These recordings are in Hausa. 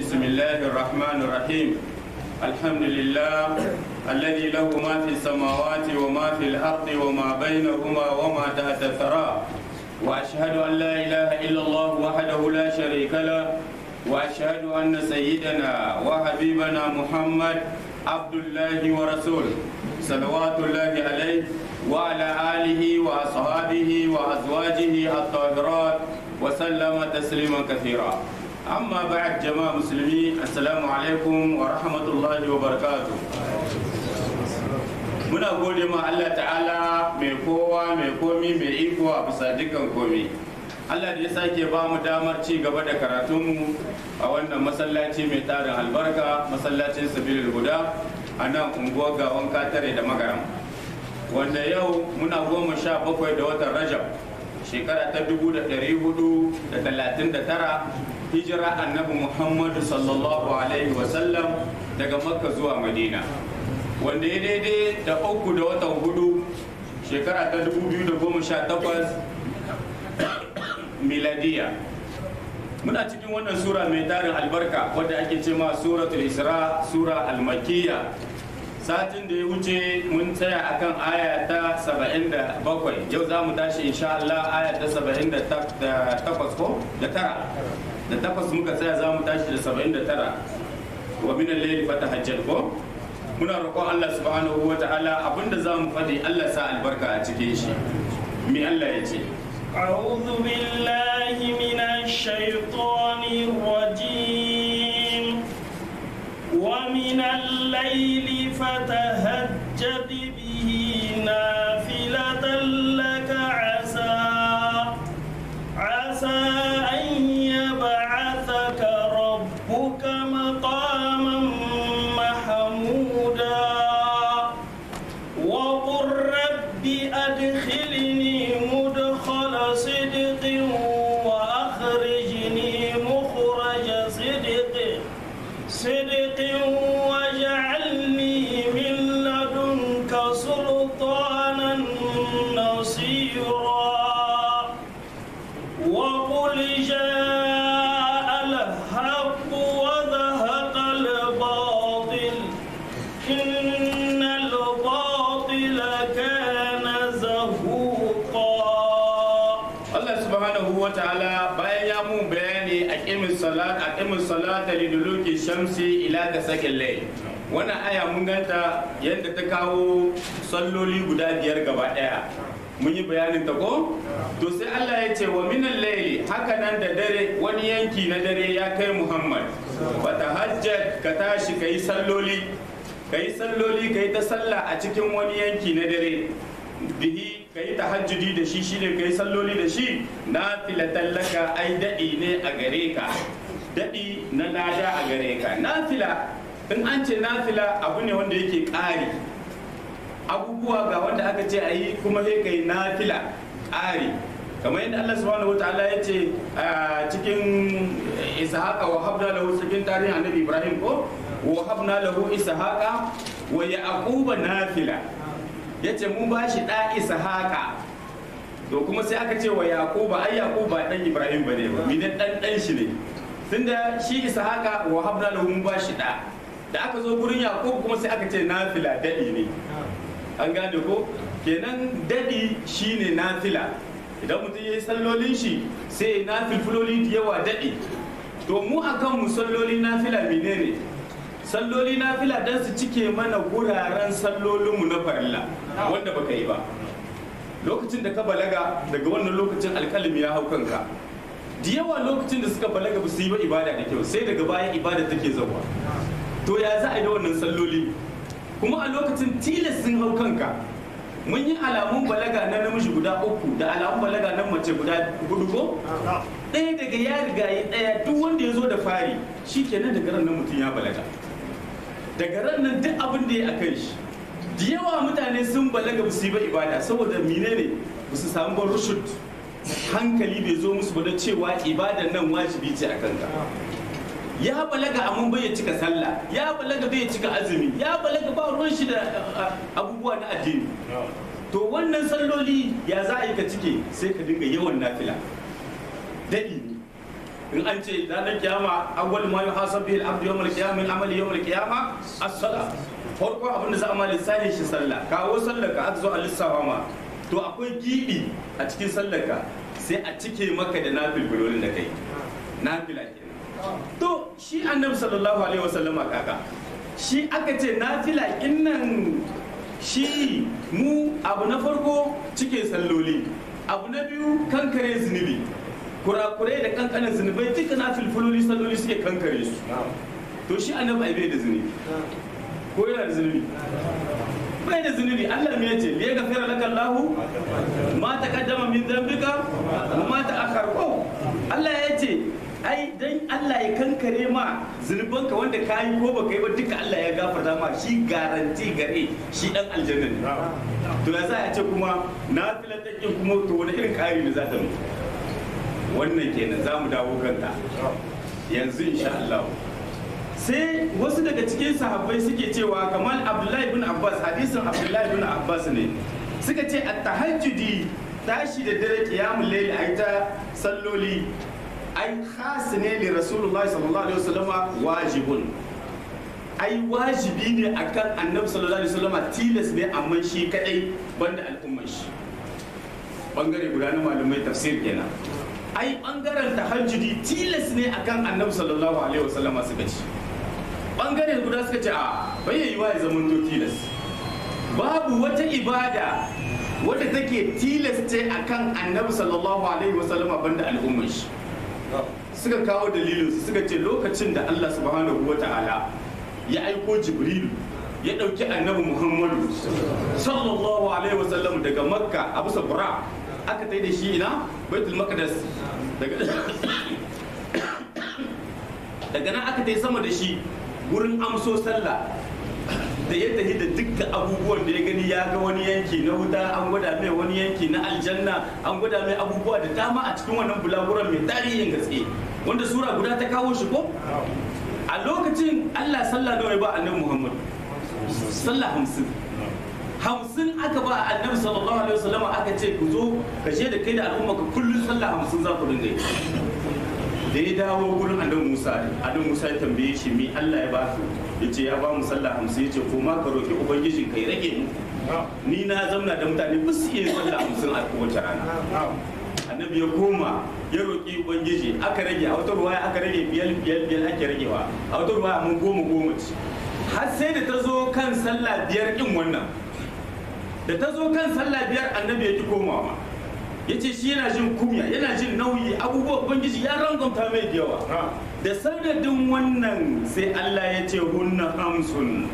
بسم الله الرحمن الرحيم الحمد لله الذي له ما في السماوات وما في الأرض وما بينهما وما تحت الثرى وأشهد أن لا إله إلا الله وحده لا شريك له وأشهد أن سيدنا وحبيبنا محمد عبد الله ورسوله صلوات الله عليه وعلى آله وأصحابه وأزواجه الطاهرات وسلم تسليما كثيرا أما بعد جماعة مسلمين السلام عليكم ورحمة الله وبركاته muna gode ma Allah ta'ala mai kowa mai komi mai iko a bisa dukkan komi Allah da ya sake ba mu damar ci gaba da karatunmu a wannan masallaci mai tarin albarka masallacin sabilil guda a nan unguwar gawan katare da magaram wanda yau muna goma sha bakwai da watan rajab shekara ta dubu da ɗari hudu da talatin da tara hijira annabi muhammadu sallallahu alaihi wasallam daga makka zuwa madina wanda ya daidai da uku da watan hudu shekara ta dubu biyu da goma sha takwas miladiya muna cikin wannan sura mai tarin albarka wadda ake ce ma suratul isra sura almakiya satin da ya wuce mun tsaya akan aya ta 77 yau za mu tashi insha Allah aya ta 78 ko da tara da takwas muka tsaya za mu tashi da 79 wa min al-layli fatahajjal ko muna roƙon Allah subhanahu wa ta'ala abinda za mu faɗi Allah sa albarka a cikin shi mi Allah ya ce أعوذ بالله من الشيطان الرجيم ومن الليل فتهجد به نافلة لك عسى عسى أن يبعثك ربك مقاما محمودا وقل رب أدخلني مدخل صدق وأخرجني مخرج صدق صدق واجعلني من لدنك سلطانا نصيرا وقل جاء الحق وذهق الباطل إن الباطل كان زهوقا Allah subhanahu wa ta'ala bayan ya mun bayani a kimin salat a kimin salata liduluki shamsi ila ga sakin lai wannan aya mun ganta yadda ta kawo salloli guda biyar gaba daya mun yi bayanin ta ko to sai Allah ya ce wa minan laili haka nan da dare wani yanki na dare ya kai Muhammad fa tahajjad ka tashi kai salloli kai salloli kai ta sallah a cikin wani yanki na dare bihi ka yi tahajjudi da shi shine ka yi salloli da shi na filatan laka ai daɗi ne a gare ka daɗi na lada a gare ka nafila in an ce nafila abu ne wanda yake ƙari abubuwa ga wanda aka ce a yi kuma sai ka yi nafila ƙari kamar yadda Allah subhanahu wataala ya ce a cikin ishaqa wa habna lahu cikin tarihin annabi Ibrahim ko wa habna lahu ishaqa wa yaquba nafila ya ce mun ba shi ɗa ishaqa to kuma sai aka ce wa yaquba ai yaquba ɗan ibrahim bane ba minan ɗan ɗan shi ne tunda shi ishaqa wa habna lahu mun ba shi ɗa da aka zo gurin yaqub kuma sai aka ce nafila daɗi ne an gane ko kenan daɗi shine nafila idan mutum ya yi sallolin shi sai na filfiloli da yawa daɗi to mu akan mu salloli nafila menene salloli na fila don su cike mana guraren sallolinmu na farilla wanda baka yi ba lokacin da ka balaga daga wannan lokacin alkalami ya hau kanka da yawa lokacin da suka balaga ba su yi ba ibada da kyau sai daga baya ibada take zauwa to ya za a yi da wannan salloli kuma a lokacin tilas sun hau kanka mun yi alamun balaga na namiji guda uku da alamun balaga na mace guda hudu ko ɗaya daga ya riga yi ɗaya duk wanda ya zo da fari shi kenan daga ran nan mutum ya balaga daga ran nan duk abin da ya a kan shi da yawa mutane sun balaga ba su yi ba ibada saboda mine ne ba su samu ba rushud hankali bai zo musu ba da cewa ibadan nan wajibi ce a kanka ya balaga amma bai ya cika sallah ya balaga bai ya cika azumi ya balaga ba ruwan shi da abubuwa na addini to wannan salloli ya za a yi ka cike sai ka dinga yawan nafila daɗi ne in an ce ranar kiyama awwal ma yuhasab bihi al-abdu yawm al-qiyamah min amali yawm al-qiyamah as-salah farko abin da za a ma lissafi shi sallah kawo sallar ka aka zo a lissafa ma to akwai gibi a cikin sallar ka sai a cike maka da nafil da kai nafila kenan to shi annabi sallallahu alaihi wasallama kaka shi aka ce nafila innan shi mu abu na farko cike salloli abu na biyu kankare zunubi kurakurai da kankanin zunubai duka na filfiloli salloli suke kankare su to shi annabi ai bai da zunubi ko yana da zunubi bai da zunubi Allah me yace liya gafara laka Allah ma taqaddama min dhanbika wa ma ta'akhkhara ko Allah yace ai dan Allah ya kankare ma zunubanka wanda ka yi ko baka yi ba duka Allah ya gafarta ma shi garanti gare shi dan aljanna ne to ya za a ce kuma na filatakin kuma to wani irin kari ne za ta mu wannan kenan za mu dawo kanta yanzu insha Allah sai wasu daga cikin sahabbai suke cewa kamar Abdullahi bin Abbas hadisin Abdullahi bin Abbas ne suka ce at-tahajjudi tashi da dare qiyamul layl ai ta salloli ai khas ne li rasulullah sallallahu alaihi wasallama wajibun ai wajibi ne akan annabi sallallahu alaihi wasallama tilas ne amma shi kadai banda al'ummar shi bangare guda na malamai tafsir kenan ai bangaren tahajjudi tilas ne akan annabi sallallahu alaihi wasallama suka ci bangare guda suka ce a bai yi wa ya zama to tilas babu wata ibada wadda take tilas ce akan annabi sallallahu alaihi wasallama banda al'ummar shi suka kawo dalilinsu suka ce lokacin da Allah subhanahu wa ta'ala ya aiko jibrilu ya ɗauki annabi muhammadu sallallahu alaihi wasallam daga makka a bisa bura aka tai da shi ina baitul maqdis daga daga nan aka tai sama da shi gurin amso sallah da ya tafi da dukkan abubuwan da ya gani ya ga wani yanki na wuta an gwada mai wani yanki na aljanna an gwada mai abubuwa da dama a cikin wannan bulaguran mai tarihin gaske wanda sura guda ta kawo shi ko a lokacin allah sallah nawa ya ba annabi muhammad sallah hamsin hamsin aka ba annabi sallallahu alaihi wasallam aka ce ku zo ka je da kai da al'umma ka kullum sallah hamsin za ku dinga yi da ya dawo gurin annabi musa annabi musa ya tambaye shi me allah ya ba ya ce ya ba mu sallah hamsin ya ce ko ma ka roki ubangijin ka ya rage mu ni na zamna da mutane ba su iya sallah hamsin a kowace rana annabi ya koma ya roƙi ubangiji aka rage a wata ruwaya aka rage biyar biyar biyar ake ragewa a wata ruwaya mun goma goma ce har sai da ta zo kan sallah biyar din wannan da ta zo kan sallah biyar annabi ya ki komawa ya ce shi yana jin kumya yana jin nauyi abubuwan ubangiji ya rangonta mai da yawa da sanadin wannan sai Allah ya ce hunna hamsun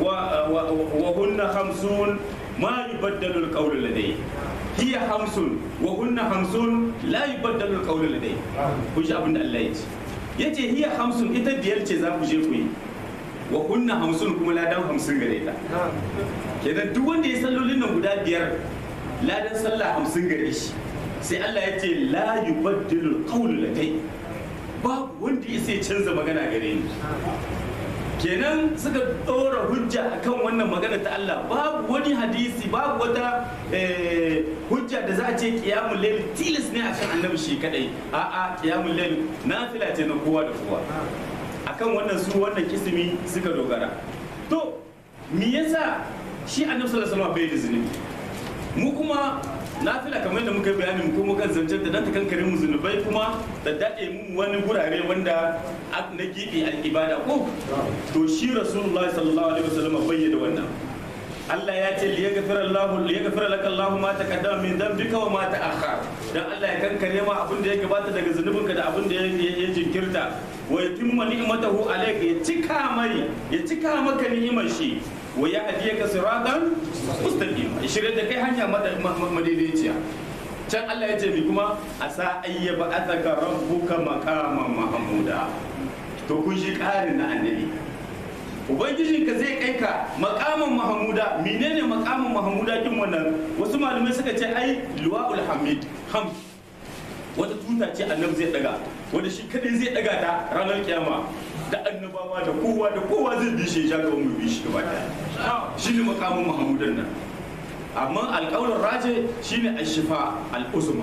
wa hunna hamsun ma yubaddalu alqawlu ladai hiya hamsun wa hunna hamsun la yubaddalu alqawlu ladai ku ji abin da Allah ya ce yace hiya hamsun ita biyar ce za ku je ku yi wa hunna hamsun kuma ladan hamsin gare ta kenan duk wanda ya sallolin nan guda biyar ladan sallah hamsin gare shi sai Allah ya ce la yubaddilu alqawlu ladai babu wanda ya sai canza magana gare ni kenan suka ɗora hujja akan wannan magana ta Allah babu wani hadisi babu wata hujja da za a ce kiyamun lail tilas ne akan annabi shi kadai a'a kiyamun lail nafila ce na kowa da kowa akan wannan su wannan kisimi suka dogara to me yasa shi annabi sallallahu alaihi wasallam bai da zunubi mu kuma nafila kamar yadda muka yi bayani mu kuma kan zancen da dan ta kankare mu zunubai kuma da dade mu wani gurare wanda na gibi al-ibada ko to shi rasulullahi sallallahu alaihi wasallam bayyana wannan Allah ya ce liyaghfira Allah liyaghfira laka Allah ma taqaddama min dhanbika wa ma ta'akhkhar dan Allah ya kankare ma abin da ya gabata daga zunubinka da abin da ya jinkirta wa yatimma ni'matahu alayka ya cika mai ya cika maka ni'imar shi wa ya ka siratan mustaqim ya shirya da kai hanya madaidaiciya can Allah ya ce mi kuma asa ayyaba ataka rabbuka maqaman mahmuda to kun shi karin na annabi ubangijin ka zai kai ka maqaman mahmuda menene maqaman mahmuda kin wannan wasu malamai suka ce ai luwaul hamid ham wata tuta ce annabi zai daga wanda shi kadai zai daga ta ranar kiyama da annabawa da kowa da kowa zai bi shi ya ga mu bi shi gaba daya shi ne makamin muhammadan nan amma alƙawar raje shi ne ashifa al'uzma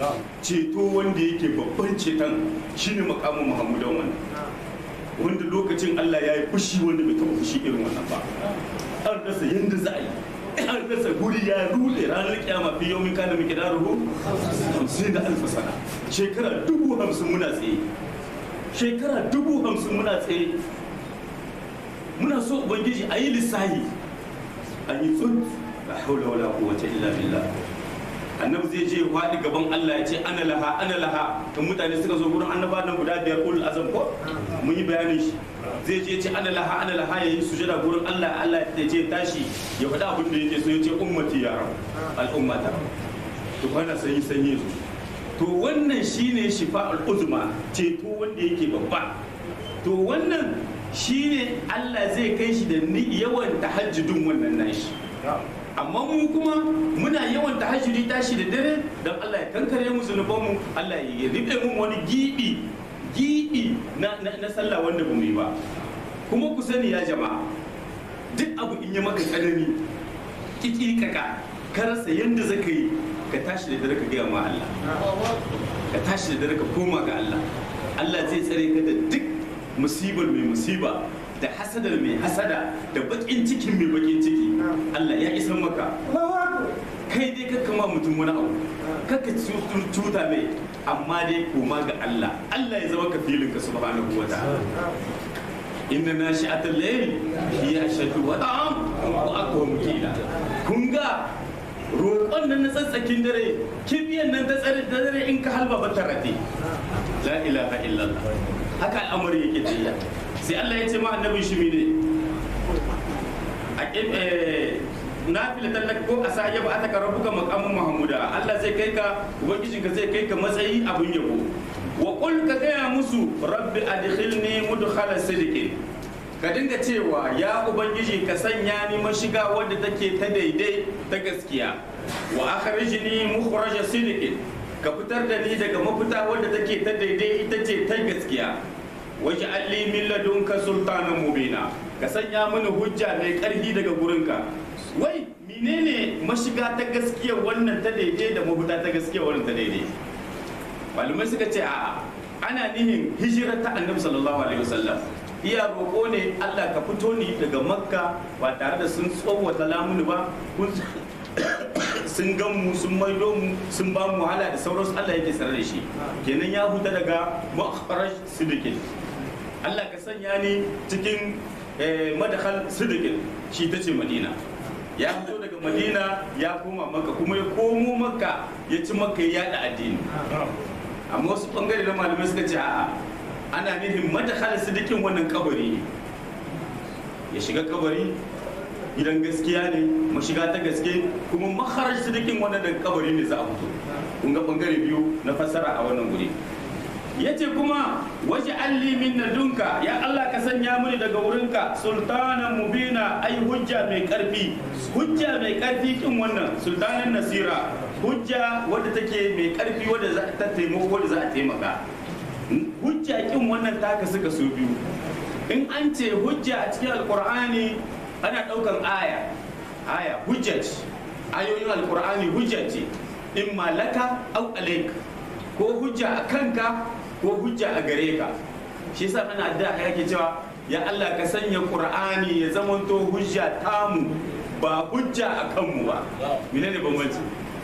ceto wanda yake babban ceton shine makamin muhammadan wannan wanda lokacin Allah ya yi fushi wanda bai taɓa fushi irin wannan ba an rasa yadda za a yi an rasa guri ya rude ranar kyama fi yau min kana miki daruhu hamsin da alfa sana shekara dubu hamsin muna tsaye shekara dubu hamsin muna tsaye muna so ubangiji a yi lissahi an yi tsun la haula wala quwwata illa billah annabi zai je faɗi gaban Allah ya ce ana laha ana laha in mutane suka zo gurin annaba nan guda biyar ul azam ko mun yi bayanin shi zai je ce ana laha ana laha yayi sujada gurin Allah Allah ya ce tashi ya faɗi abin da yake so ya ce ummati ya rab al'ummata to bana sanyi sanyi zo to wannan shine shifa'ul uzma ceto wanda yake babba to wannan shine Allah zai kai shi da yawan tahajjudin wannan nashi amma mu kuma muna yawan tahajjudi tashi da dare don Allah ya kankare mu zunubanmu Allah ya ribe mu wani gibi gibi na, na, na sallah wanda ba mu yi ba kuma ku sani ya jama'a duk abu in yi maka tsanani kikikaka ka rasa yadda zaka yi ka tashi da dare ka gaya ma Allah ka tashi da dare ka koma ga Allah Allah zai tsare ka da duk musibar mai musiba da hasadar mai hasada da bakin cikin mai bakin ciki Allah ya isan maka kai dai ka kama mutum wani abu kaka cuta mai amma dai koma ga Allah Allah ya zama kafilin ka subhanahu wa ta'ala inna nashi'atul layl hiya ashaddu wada'am wa aqwam qila kun ga roƙon nan na tsatsakin dare kibiyan nan ta tsare da dare in ka halba ba ta rate la ilaha illallah haka al'amari yake tafiya sai Allah ya ce ma annabin shi ne a na fila tallaka ko a sa yaba aka rabuka makamin mahamuda Allah zai kai ka ubangijinka zai kai ka matsayi abin yabo wa qul ka gaya musu rabbi adkhilni mudkhala sidqin ka dinga cewa ya ubangiji ka sanya ni mashiga wadda take ta daidai ta gaskiya wa akhrijni mukhraja sidqin ka fitar da ni daga mafita wadda take ta daidai ita ce ta gaskiya waje alli min ladunka sultanan mubina ka sanya mini hujja mai karfi daga gurinka wai menene mashiga ta gaskiya wannan ta daidai da mafita ta gaskiya wannan ta daidai malumai suka ce a'a ana nihin hijirar ta annabi sallallahu alaihi wasallam iya roƙo ne Allah ka fito ni daga makka ba tare da sun tsowata lamuni ba sun gan mu sun maido mu sun ba mu wahala da sauransu Allah yake sanar da shi kenan ya huta daga makharaj sidikin Allah ka sanya ni cikin madakhal sidikin shi ta ce madina ya fito daga madina ya koma makka kuma ya komo makka ya ci makka ya yada addini amma wasu bangare na malamai suka ce a'a ana nufin madakhal sidikin wannan kabari ya shiga kabari gidan gaskiya ne mashiga ta gaske kuma makharaj sidikin wannan daga kabari ne za a fito kun ga bangare biyu na fassara a wannan guri yace kuma waje alli min ladunka ya Allah ka sanya mini daga wurinka sultanan mubina ai hujja mai karfi hujja mai karfi kin wannan sultanan nasira hujja wadda take mai karfi wadda za ta taimako wadda za a taimaka hujja kin wannan taka suka so biyu in an ce hujja a cikin alkur'ani ana daukan aya aya hujja ce ayoyin alkur'ani hujja ce in malaka au alaik ko hujja a kanka ko hujja a gare ka shi yasa ana da yake cewa ya Allah ka sanya qur'ani ya zamanto hujja tamu ba hujja a kanmu ba menene bambanci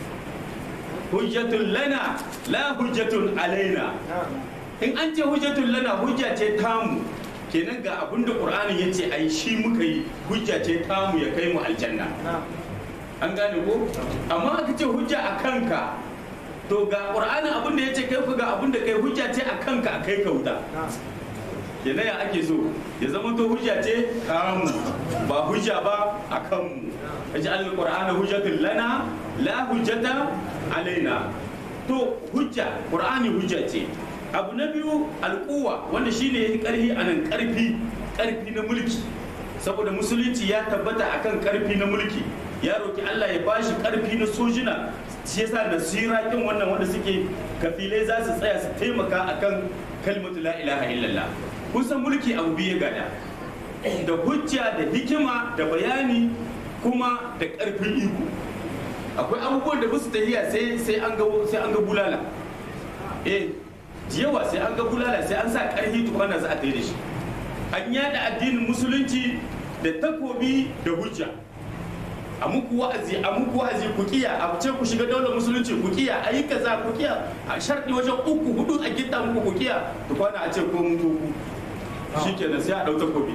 hujjatun lana la hujjatun alaina in an ce hujjatun lana hujja ce tamu kenan ga abin da qur'ani ya ce ai shi muka yi hujja ce tamu ya kai mu aljanna an gane ko amma aka ce hujja a kanka to ga qur'anin abin da ya ce kai ku ga abin da kai hujja ce a kanka a kai ka wuta kenan ya ake so ya zama to hujja ce kamu ba hujja ba a kanmu aji al-qur'ana hujjatun lana la hujjata alaina to hujja qur'ani hujja ce abu na biyu alkuwa wanda shine yayi karfi a nan karfi karfi na mulki saboda musulunci ya tabbata akan karfi na mulki ya roki Allah ya bashi karfi na sojina shi yasa nasira kin wannan wanda suke kafilai za su tsaya su taimaka akan kalmatu la ilaha illallah kusan mulki abu biye gada da hujja da hikima da bayani kuma da karfin iko akwai abubuwan da ba su tahiya sai sai an ga sai an ga bulala eh yawa sai an ga bulala sai an sa karhi tukwana za a tayi da shi an yada addinin musulunci da takobi da hujja a muku wa'azi a muku wa'azi ku kiya a ce ku shiga daular musulunci ku kiya a yi kaza ku kiya a sharɗi wajen uku hudu a gitta muku ku kiya tukwana a ce ko mun ku shikenan sai a ɗau takobi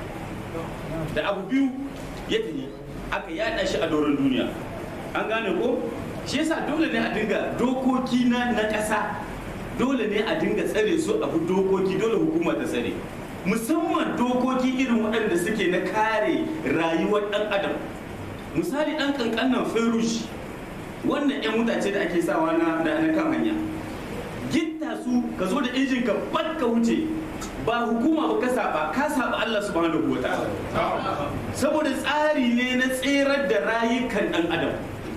da abu biyu ya tafi aka yada shi a doron duniya an gane ko shi yasa dole ne a dinga dokoki na na ƙasa dole ne a dinga tsare su abu dokoki dole hukuma ta tsare musamman dokoki irin waɗanda suke na kare rayuwar ɗan adam misali ɗan ƙanƙannan ferush wannan 'yan mutace da ake sawa na na kan hanya gitta su ka zo da injin ka bat ka wuce ba hukuma ba ka saba ka saba Allah subhanahu wa ta'ala saboda tsari ne na tserar da rayukan dan adam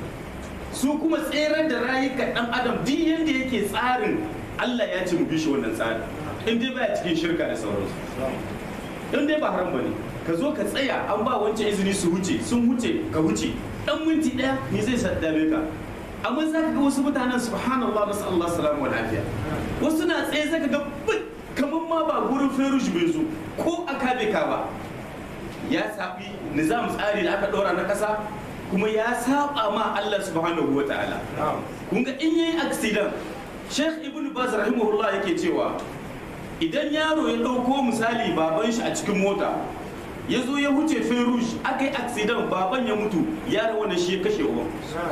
su kuma tserar da rayukan dan adam duk yanda yake tsarin Allah ya ce mu bi shi wannan tsari in dai baya cikin shirka da sauransu in dai ba haram bane ka zo ka tsaya an ba wancan izini su wuce sun wuce ka wuce dan minti daya ni zai saddame ka amma za ka ga wasu mutanen subhanallah nasu Allah salamu wa lafiya wasu na tsaye za ka ga kamar ma ba gurin ferush bai zo ko a kabe ka ba ya saɓi nizam tsari da aka ɗora na ƙasa kuma ya saba ma Allah subhanahu wa ta'ala kun ga in yayi accident Sheikh Ibn Baz rahimahullah yake cewa idan yaro ya ɗauko misali baban shi a cikin mota ya zo ya huce ferush aka yi accident baban ya mutu yaro wannan shi ya kashe uban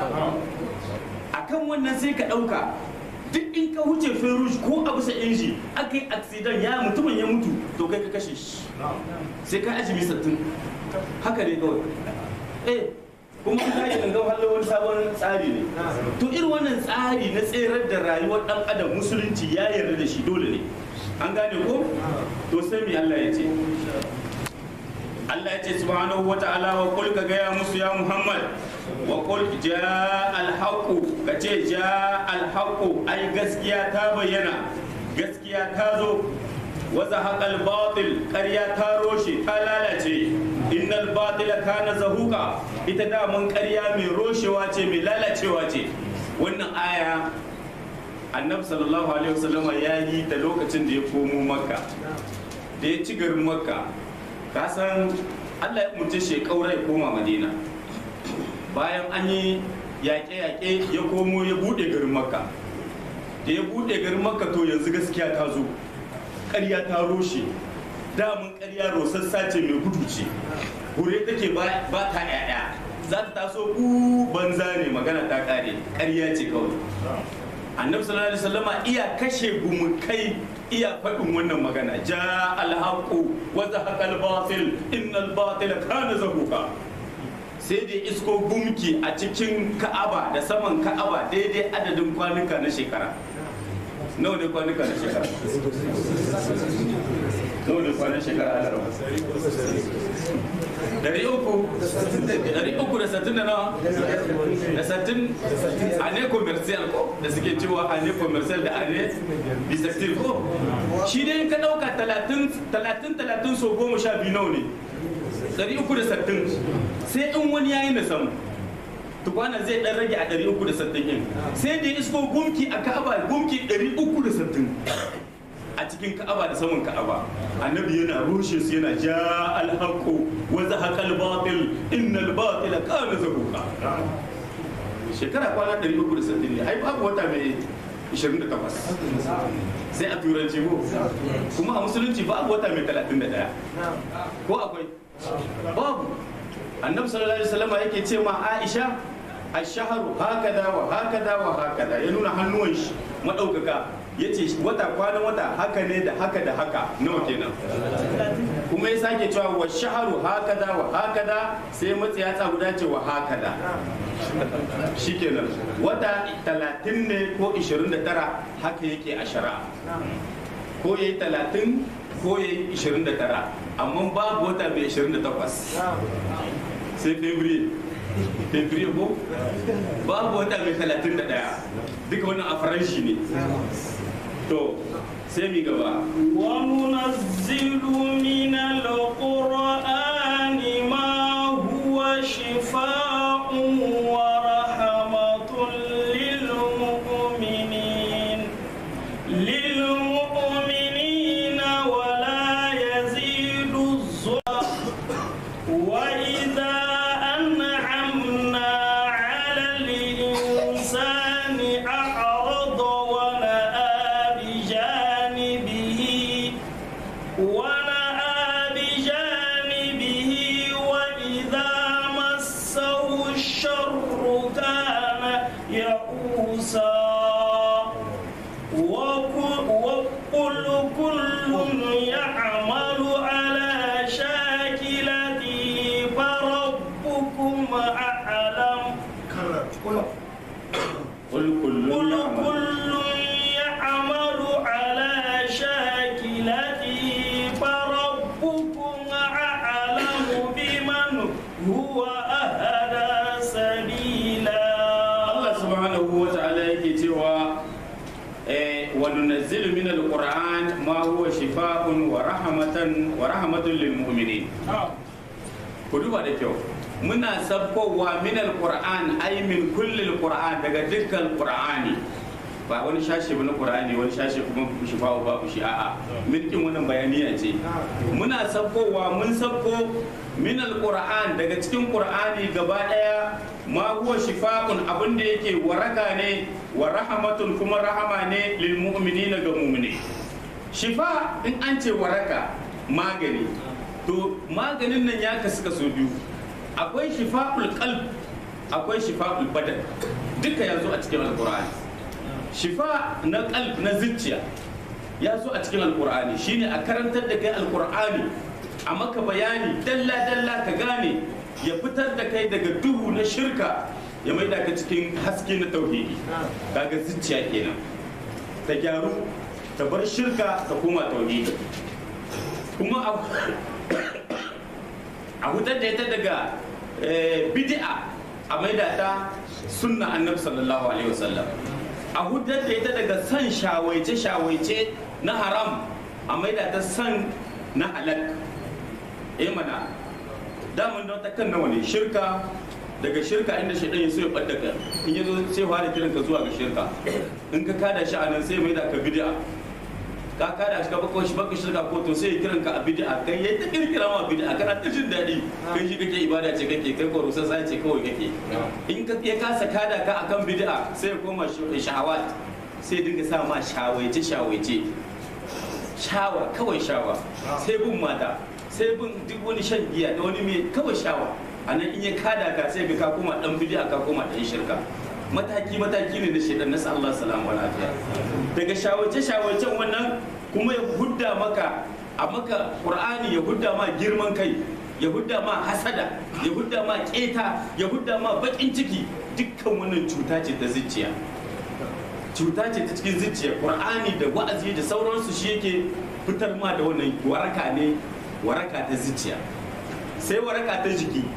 akan wannan sai ka ɗauka duk in ka wuce ferush ko a bisa inji aka yi accident ya mutumin ya mutu to kai ka kashe shi sai ka azumi sattin haka ne kawai eh kuma ka yi gangan hallo wani sabon tsari ne to irin wannan tsari na tserar da rayuwar dan adam musulunci ya yarda da shi dole ne an gane ko to sai me Allah ya ce Allah ya ce subhanahu wa ta'ala wa qul ka gaya musu ya Muhammad wa qul jaa al haqu ka ce jaa al haqu ai gaskiya ta bayyana gaskiya ta zo wa zahaqa al batil ƙarya ta roshe ta lalace innal batila kana zahuqa ita da mun ƙarya mai roshewa ce mai lalacewa ce wannan aya annabi sallallahu alaihi wasallama ya yi ta lokacin da ya komo makka da ya ci garin makka ka san allah ya umarce shi ya kaura ya koma madina bayan an yi yaƙe-yaƙe ya komo ya buɗe garin makka da ya buɗe garin makka to yanzu gaskiya ta zo ƙarya ta roshe damun ƙarya rosassa ce mai gudu ce hure take ba ta ƴaƴa za ta taso ku banza ne magana ta ƙare ƙarya ce kawai annabi sallallahu alaihi wasallama iya kashe gumukai iya faɗin wannan magana ja alhaqu wa zahaqa albatil innal batila kana zahuqa sai da isko gumki a cikin ka'aba da saman ka'aba daidai adadin kwanuka na shekara nawa ne kwanuka na shekara nawa ne kwanan shekara a larabar dari uku dari uku da sattin da nawa da sattin a ne commercial ko da suke cewa a ne commercial da a ne bisactive ko shi dai ka dauka talatin talatin talatin so goma sha biyu nawa ne dari uku da sattin sai in wani yayi na samu tukwana zai dan rage a dari uku da sattin yin sai da isko gumki a ka'aba gumki dari uku da sattin a cikin ka'aba da saman ka'aba annabi yana rushe su yana ja alhaqu wa zahaqa albatil innal batila kana zahuqa shekara kwana 360 ne ai babu wata mai 28 sai a turanci ko kuma a musulunci babu wata mai 31 ko akwai babu annabi sallallahu alaihi wasallam yake ce ma Aisha ashaharu hakada wa hakada wa hakada ya nuna hannuwan shi madaukaka ya ce wata kwanan wata haka ne da haka da haka nawa kenan kuma ya sake cewa wa shaharu hakada wa hakada sai matsi ya guda ce wa hakada shikenan wata talatin ne ko 29 haka yake a shari'a ko yayi talatin ko yayi 29 amma babu wata mai 28 sai february february ko babu wata mai 31 duka wannan a faranshi ne to sai mi gaba وننزل من القرآن ما هو شفاء ورحمة بجانبه وإذا مسه الشر كان يئوسا وكل وقل كل يعمل على شاكلته فربكم أعلم قل كل قل يعمل كل يعمل على شاكلته فربكم أعلم بمن هو أهدى سبيلا Allah subhanahu wa ta'ala yake cewa eh, wa nunazzilu min al-Qur'an ma huwa shifaa'un wa rahmatan wa rahmatun lil mu'minin ku duba da kyau muna sabkowa min al-Qur'an ay min kulli al-Qur'an daga dukkan Qur'ani ba wani shashi ba na Qur'ani wani shashi kuma shifa'u babu shi a'a milkin wannan bayaniya ce muna sabkowa mun sabko min al-Qur'an daga cikin Qur'ani gaba daya ma huwa shifa'un abin da yake waraka ne wa rahmatun kuma rahama ne lil mu'minina ga mu'mini shifa in an ce waraka magani to maganin nan ya kasu kaso biyu akwai shifa'ul qalb akwai shifa'ul badan duka ya zo a cikin alqur'ani shifa na qalb na zuciya ya zo a cikin alqur'ani shine a karantar da kai alqur'ani a maka bayani dalla dalla ka gane ya fitar da kai daga duhu na shirka ya maida ka cikin haske na tauhidi kaga zuciya kenan ta gyaru ta bar shirka ta koma tauhidi kuma a a hutar da ita daga eh, bid'a a maida ta sunna annabi sallallahu alaihi wasallam a hutar da ita daga san shawaice shawaice na haram a maida ta san na halak eh mana damun don ta kan nawa ne shirka daga shirka inda shaidan ya so ya ɓadda ka in ya zo sai fara kiran ka zuwa ga shirka in ka kada shi a nan sai mai da ka bid'a ka kada shi ka baka shi baka shirka ko to sai ya kiran ka a bid'a kai yayi ta kirkira ma bid'a kana ta jin daɗi kai shi kake ibada ce kake kai ko rusa sai ce kawai kake in ka ya kasa kada ka akan bid'a sai ya koma shahawat sai dinga sa ma shawaice shawaice shawa kawai shawa sai bin mata sai bin duk wani shan giya da wani mai kawai shawa a nan in ya kada ka sai ga ka koma dan bid'a ka koma dan shirka mataki mataki ne na shaidan na Allah salamu wa lafiya daga shawace shawacen wannan kuma ya hudda maka a maka qur'ani ya hudda ma girman kai ya hudda ma hasada ya hudda ma keta ya hudda ma bakin ciki dukkan wannan cuta ce ta zuciya cuta ce ta cikin zuciya qur'ani da wa'azi da sauransu shi yake fitar ma da wannan waraka ne waraka ta zuciya sai waraka ta jiki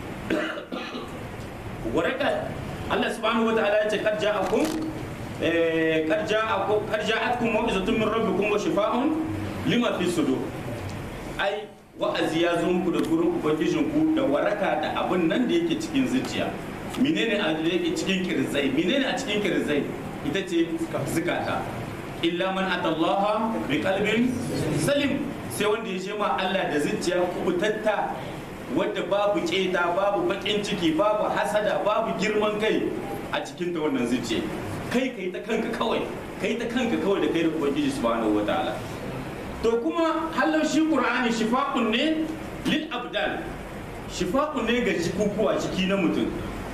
waraka Allah subhanahu wa ta'ala ya ce kad ja'akum eh, kad ja'akum kad ja'atkum mau'izatun min rabbikum wa shifaa'un lima fi sudur ai wa'azi ya zo muku da gurin ubangijinku da waraka da abin nan da yake cikin zuciya menene a da yake cikin kirzai menene a cikin kirzai ita ce zukata illa man atallaha bi qalbin salim sai wanda ya je ma Allah da zuciya kubutatta wadda babu keta babu bakin ciki babu hasada babu girman kai a cikin ta wannan zuciya kai kai ta kanka kawai kai ta kanka kawai da kai da ubangiji subhanahu wataala to kuma hallau shi qur'ani shifa'un ne lil abdan shifa'un ne ga jikukuwa ciki na mutum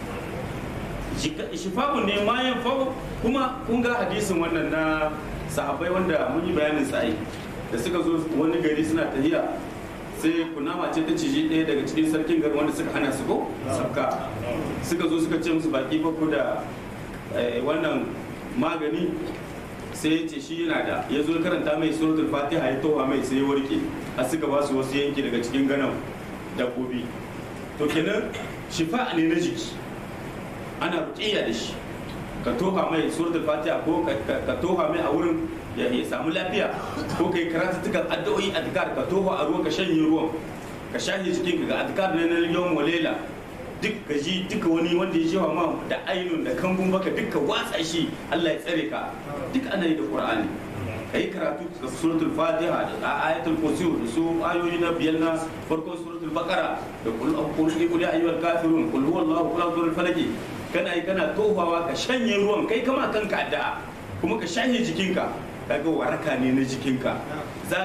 shifa'un ne ma yan kuma kun ga hadisin wannan na sahabbai wanda mun yi bayanin sa'i da suka zo wani gari suna tahiya sai kunama ce ta ciji ɗaya daga cikin sarkin gari wanda suka hana su ko sabka suka zo suka ce musu baki ba ku da wannan magani sai ya ce shi yana da ya zo karanta mai suratul fatiha ya towa mai sai ya warke a suka ba su wasu yanki daga cikin ganan dabbobi to kenan shifa ne na jiki ana ruƙiyya da shi ka toha mai suratul fatiha ko ka toha mai a wurin ya samu lafiya ko kai karatuttukan addu'o'i adkar ka toha a ruwa ka shanye ruwan ka shahe jikin ka ga adkar ne na yawon walela duk gaji duka wani wanda ya jewa ma da ainun da kambun baka duka watsa shi Allah ya tsare ka duk ana yi da Qur'ani kai karatu da suratul fatiha da ayatul kursi da su ayoyi na biyar na farkon suratul baqara da kul qul qul ya ayyuhal kafirun qul huwallahu qul a'udhu falaki kana yi kana tohawa ka shanye ruwan kai kama kanka addu'a kuma ka shanye jikinka kaga waraka ne na jikinka za ka ji ka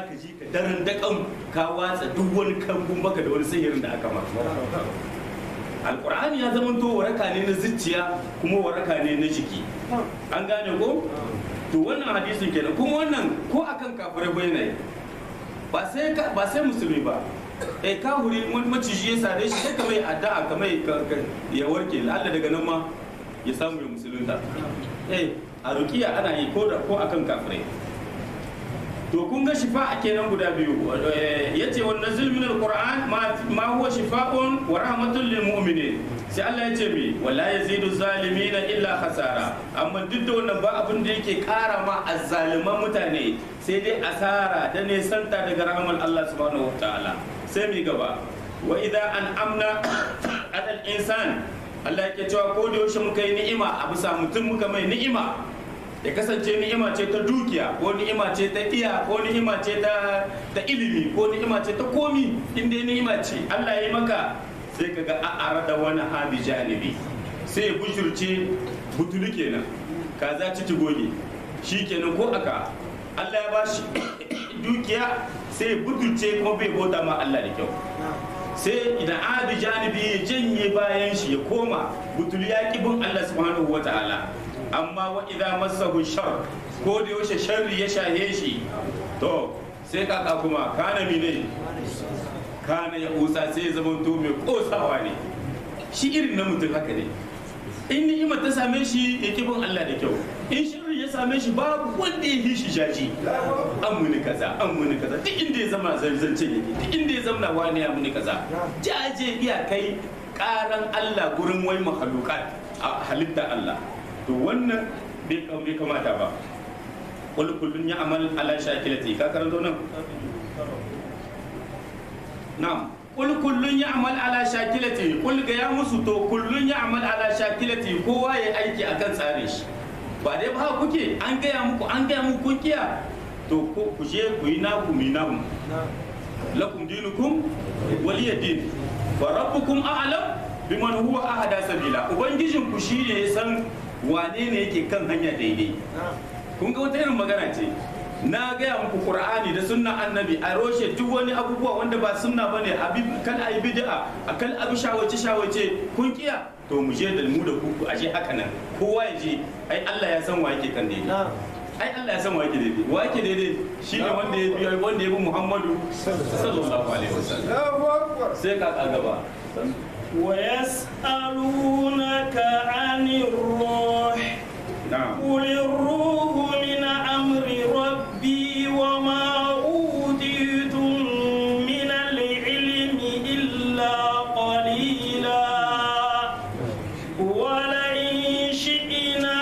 daren dakan ka watsa duk wani kambun baka da wani sihirin da aka ma alkur'ani ya zama to waraka ne na zuciya kuma waraka ne na jiki an gane ko to wannan hadisin kenan kuma wannan ko akan kafirai bai na ba sai ba sai musulmi ba eh kahuri maciji ya sare shi sai ka mai addu'a ka mai ya warke lalla daga nan ma ya samu ya musulunta eh a rukiya ana yi ko da ko akan kafirai to kun ga shifa a kenan guda biyu yace wa nazil min alquran ma huwa shifa'un wa rahmatun lil mu'minin sai Allah ya ce mi wala yazidu zalimin illa khasara amma duk da wannan ba abin da yake kara ma azzaliman mutane sai dai asara da ne santa daga rahman Allah subhanahu wataala sai mi gaba wa idza an amna adal insan Allah yake cewa ko da yaushe muka yi ni'ima a bisa mutum muka mai ni'ima ya kasance ni'ima ce ta dukiya ko ni'ima ce ta iya ko ni'ima ce ta ta ilimi ko ni'ima ce ta komi inda ni'ima ce Allah ya yi maka sai ka ga a'ara da wani habi janibi sai ya bushurce butulu kenan kaza ci goge shi kenan ko aka Allah ya ba shi dukiya sai ya butulce kuma bai bauta ma Allah da kyau sai idan abi janibi ya janye bayan shi ya koma butulu ya bin Allah subhanahu wa ta'ala amma wa idza massahu shar ko da yaushe sharri ya shahe shi to sai kaka kuma kana mine kana ya usa sai ya zama to mai kosawa ne shi irin na mutum haka ne in ni'ima ta same shi ya kibin Allah da kyau in sharri ya same shi babu wanda ya yi shi jaji an muni kaza an muni kaza duk inda ya zama zarzance yake duk inda ya zama wani ya muni kaza jaje iya kai karan Allah gurin wai mahalukat a halitta Allah to wannan bai kamata ba wani kullum ya amal ala shakilati ka karanto nan na'am kul kullun ya amal ala shakilati kul ga ya musu to kullun ya amal ala shakilati kowa ya aiki akan tsare shi ba dai ba kuke an gaya muku an gaya muku kun kiya to ko ku je ku yi naku mi namu lakum dinukum waliya din wa rabbukum a'lam biman huwa ahada sabila ubangijin ku shine ya san wane ne yake kan hanya daidai kun ga wata irin magana ce na gaya muku qur'ani da sunna annabi a roshe duk wani abubuwa wanda ba sunna bane abi kan ayi bid'a akan abi shawace shawace kun kiya to mu je da mu da ku ashe haka nan kowa ya je ai Allah ya san wa yake kan daidai ai Allah ya san wa yake daidai wa yake daidai shine wanda ya bi wanda ya bi Muhammadu sallallahu alaihi wasallam sai ka gaba ويسألونك عن الروح na'am قل الروح من أمر ربي وما أوتيتم من العلم إلا قليلا ولئن شئنا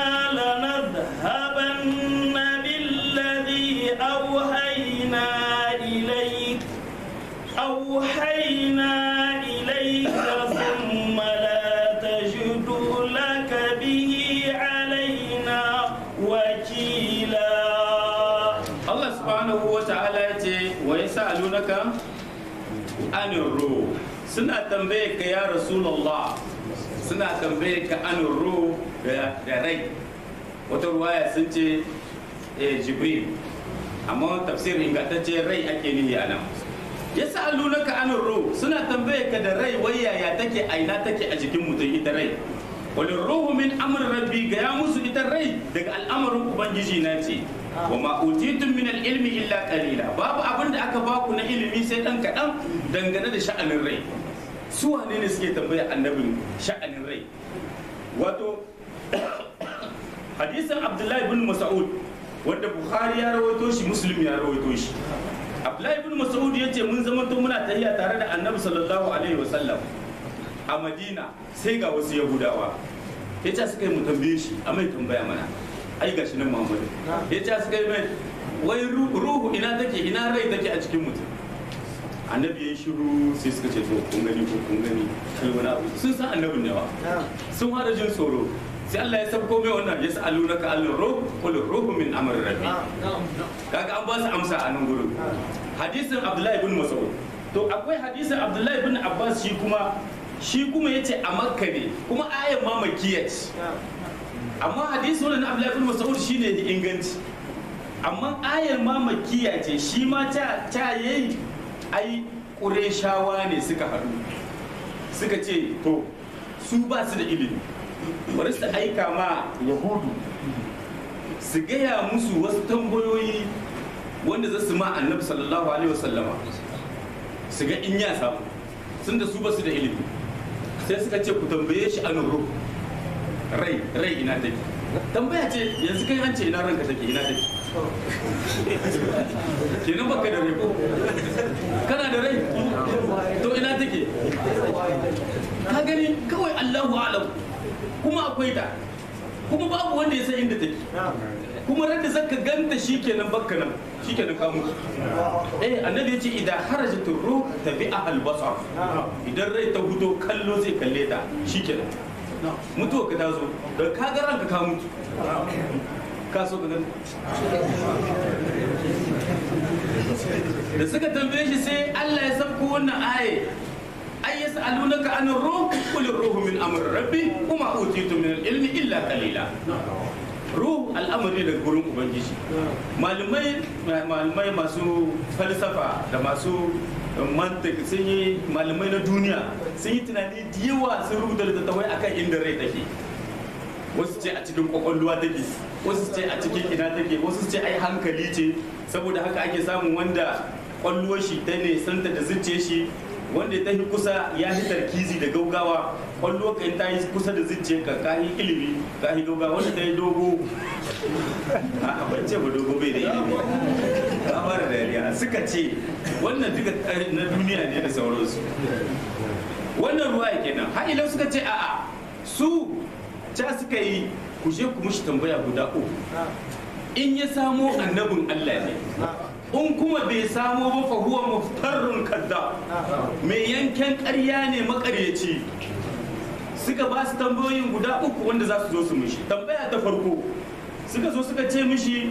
لنذهبن بالذي أوحينا إليك أوحينا إليك ثم لا تجد لك به علينا وكيلا Allah subhanahu wa ta'ala ya ce wa yas'alunaka anir ruh suna tambaye ka ya rasulullah suna tambaye ka anir ruh da da rai wata ruwaya sun ce eh, jibril amma tafsir ingantacce rai ake nihi a nan yas'alunaka anir ruh suna tambaye ka da rai wai yaya take aina take a jikin mutum ita rai wani ruhu min amr rabbi ga ya musu ita rai daga al'amarin ubangiji na ce wa ma utitum min ilmi illa qalila babu abin da aka baku na ilimi sai dan kadan dangane da sha'anin rai su wane ne suke tambaya annabin sha'anin rai wato hadisin abdullahi bin mas'ud wanda bukhari ya rawaito shi muslim ya rawaito shi abdullahi bin mas'ud ya ce mun zama to muna tahiya tare da annabi sallallahu alaihi wasallam a madina sai ga wasu yahudawa ya ce suka yi mu tambaye shi a mai tambaya mana ai gashi nan muhammadu ya ce suka yi mai wai ru- ruhu ina take ina rai take a cikin mutum annabi ya yi shiru sai suka ce to kun gani ko kun gani kai wani abu sun san annabin ne wa sun fara jin tsoro sai Allah ya sabko mai wannan ya sa'alu naka alin ruh qul ruhu min amri rabbi kaga an ba su amsa a nan gurin hadisin abdullahi ibn mas'ud to akwai hadisin abdullahi ibn abbas shi kuma shi kuma yace a makka ne kuma ayan ma makkiya ce amma hadisi wannan abdullahi ibn mas'ud shine da inganci amma ayar ma makiya ce shi ma ta ta yayi ai ƙureshawa ne suka haɗu suka ce to su ba su da ilimi bari su aika ma yahudu su gaya musu wasu tambayoyi wanda za su ma annabi sallallahu alaihi wasallama su ga in ya samu sun da su ba su da ilimi sai suka ce ku tambaye shi an ruh rai rai ina take tambaya ce yanzu kai an ce ina ranka take ina take kenan baka da rai ko kana da rai to ina take ka gani kawai Allahu alam kuma akwai ta kuma babu wanda ya san inda take kuma randa zaka ganta shikenan bakka nan shikenan ka mutu eh annabi yace idan harajat ruh tabi'a al-basar idan rai ta fito kallo zai kalle ta shikenan mutuwa ka tazo da ka ga ranka ka mutu ka so ka ganta da suka tambaye shi sai Allah ya sabko wannan aye ay yas'alunaka an ruh qul ruhu min amri rabbi kuma utitu min al-ilmi illa qalila ruh al'amari daga gurin ubangiji malamai malamai masu falsafa da masu mantik sun yi malamai na duniya sun yi tunani da yawa sun rubuta littattafai akan inda rai take wasu ce a cikin kwakwalwa take wasu ce a cikin ina take wasu ce ai hankali ce saboda haka ake samun wanda kwalluwar shi ta ne santa da zuciya shi wanda ta yi kusa ya yi tarkizi da gaugawa kwallo kan ta yi kusa da zuciya ka ka yi ilimi ka yi gaugawa wanda ta yi dogo a ban ce ba dogo bai da ilimi ka fara dariya suka ce wannan duka na duniya ne da sauransu wannan ruwa kenan har ilau suka ce a'a su ca suka yi ku je ku mushi tambaya guda uku in ya samo annabin Allah ne in kuma bai samo ba fa huwa muftarrun kadda mai yanken ƙarya ne makaryaci suka ba su tambayoyin guda uku wanda za su zo su mishi tambaya ta farko suka zo suka ce mishi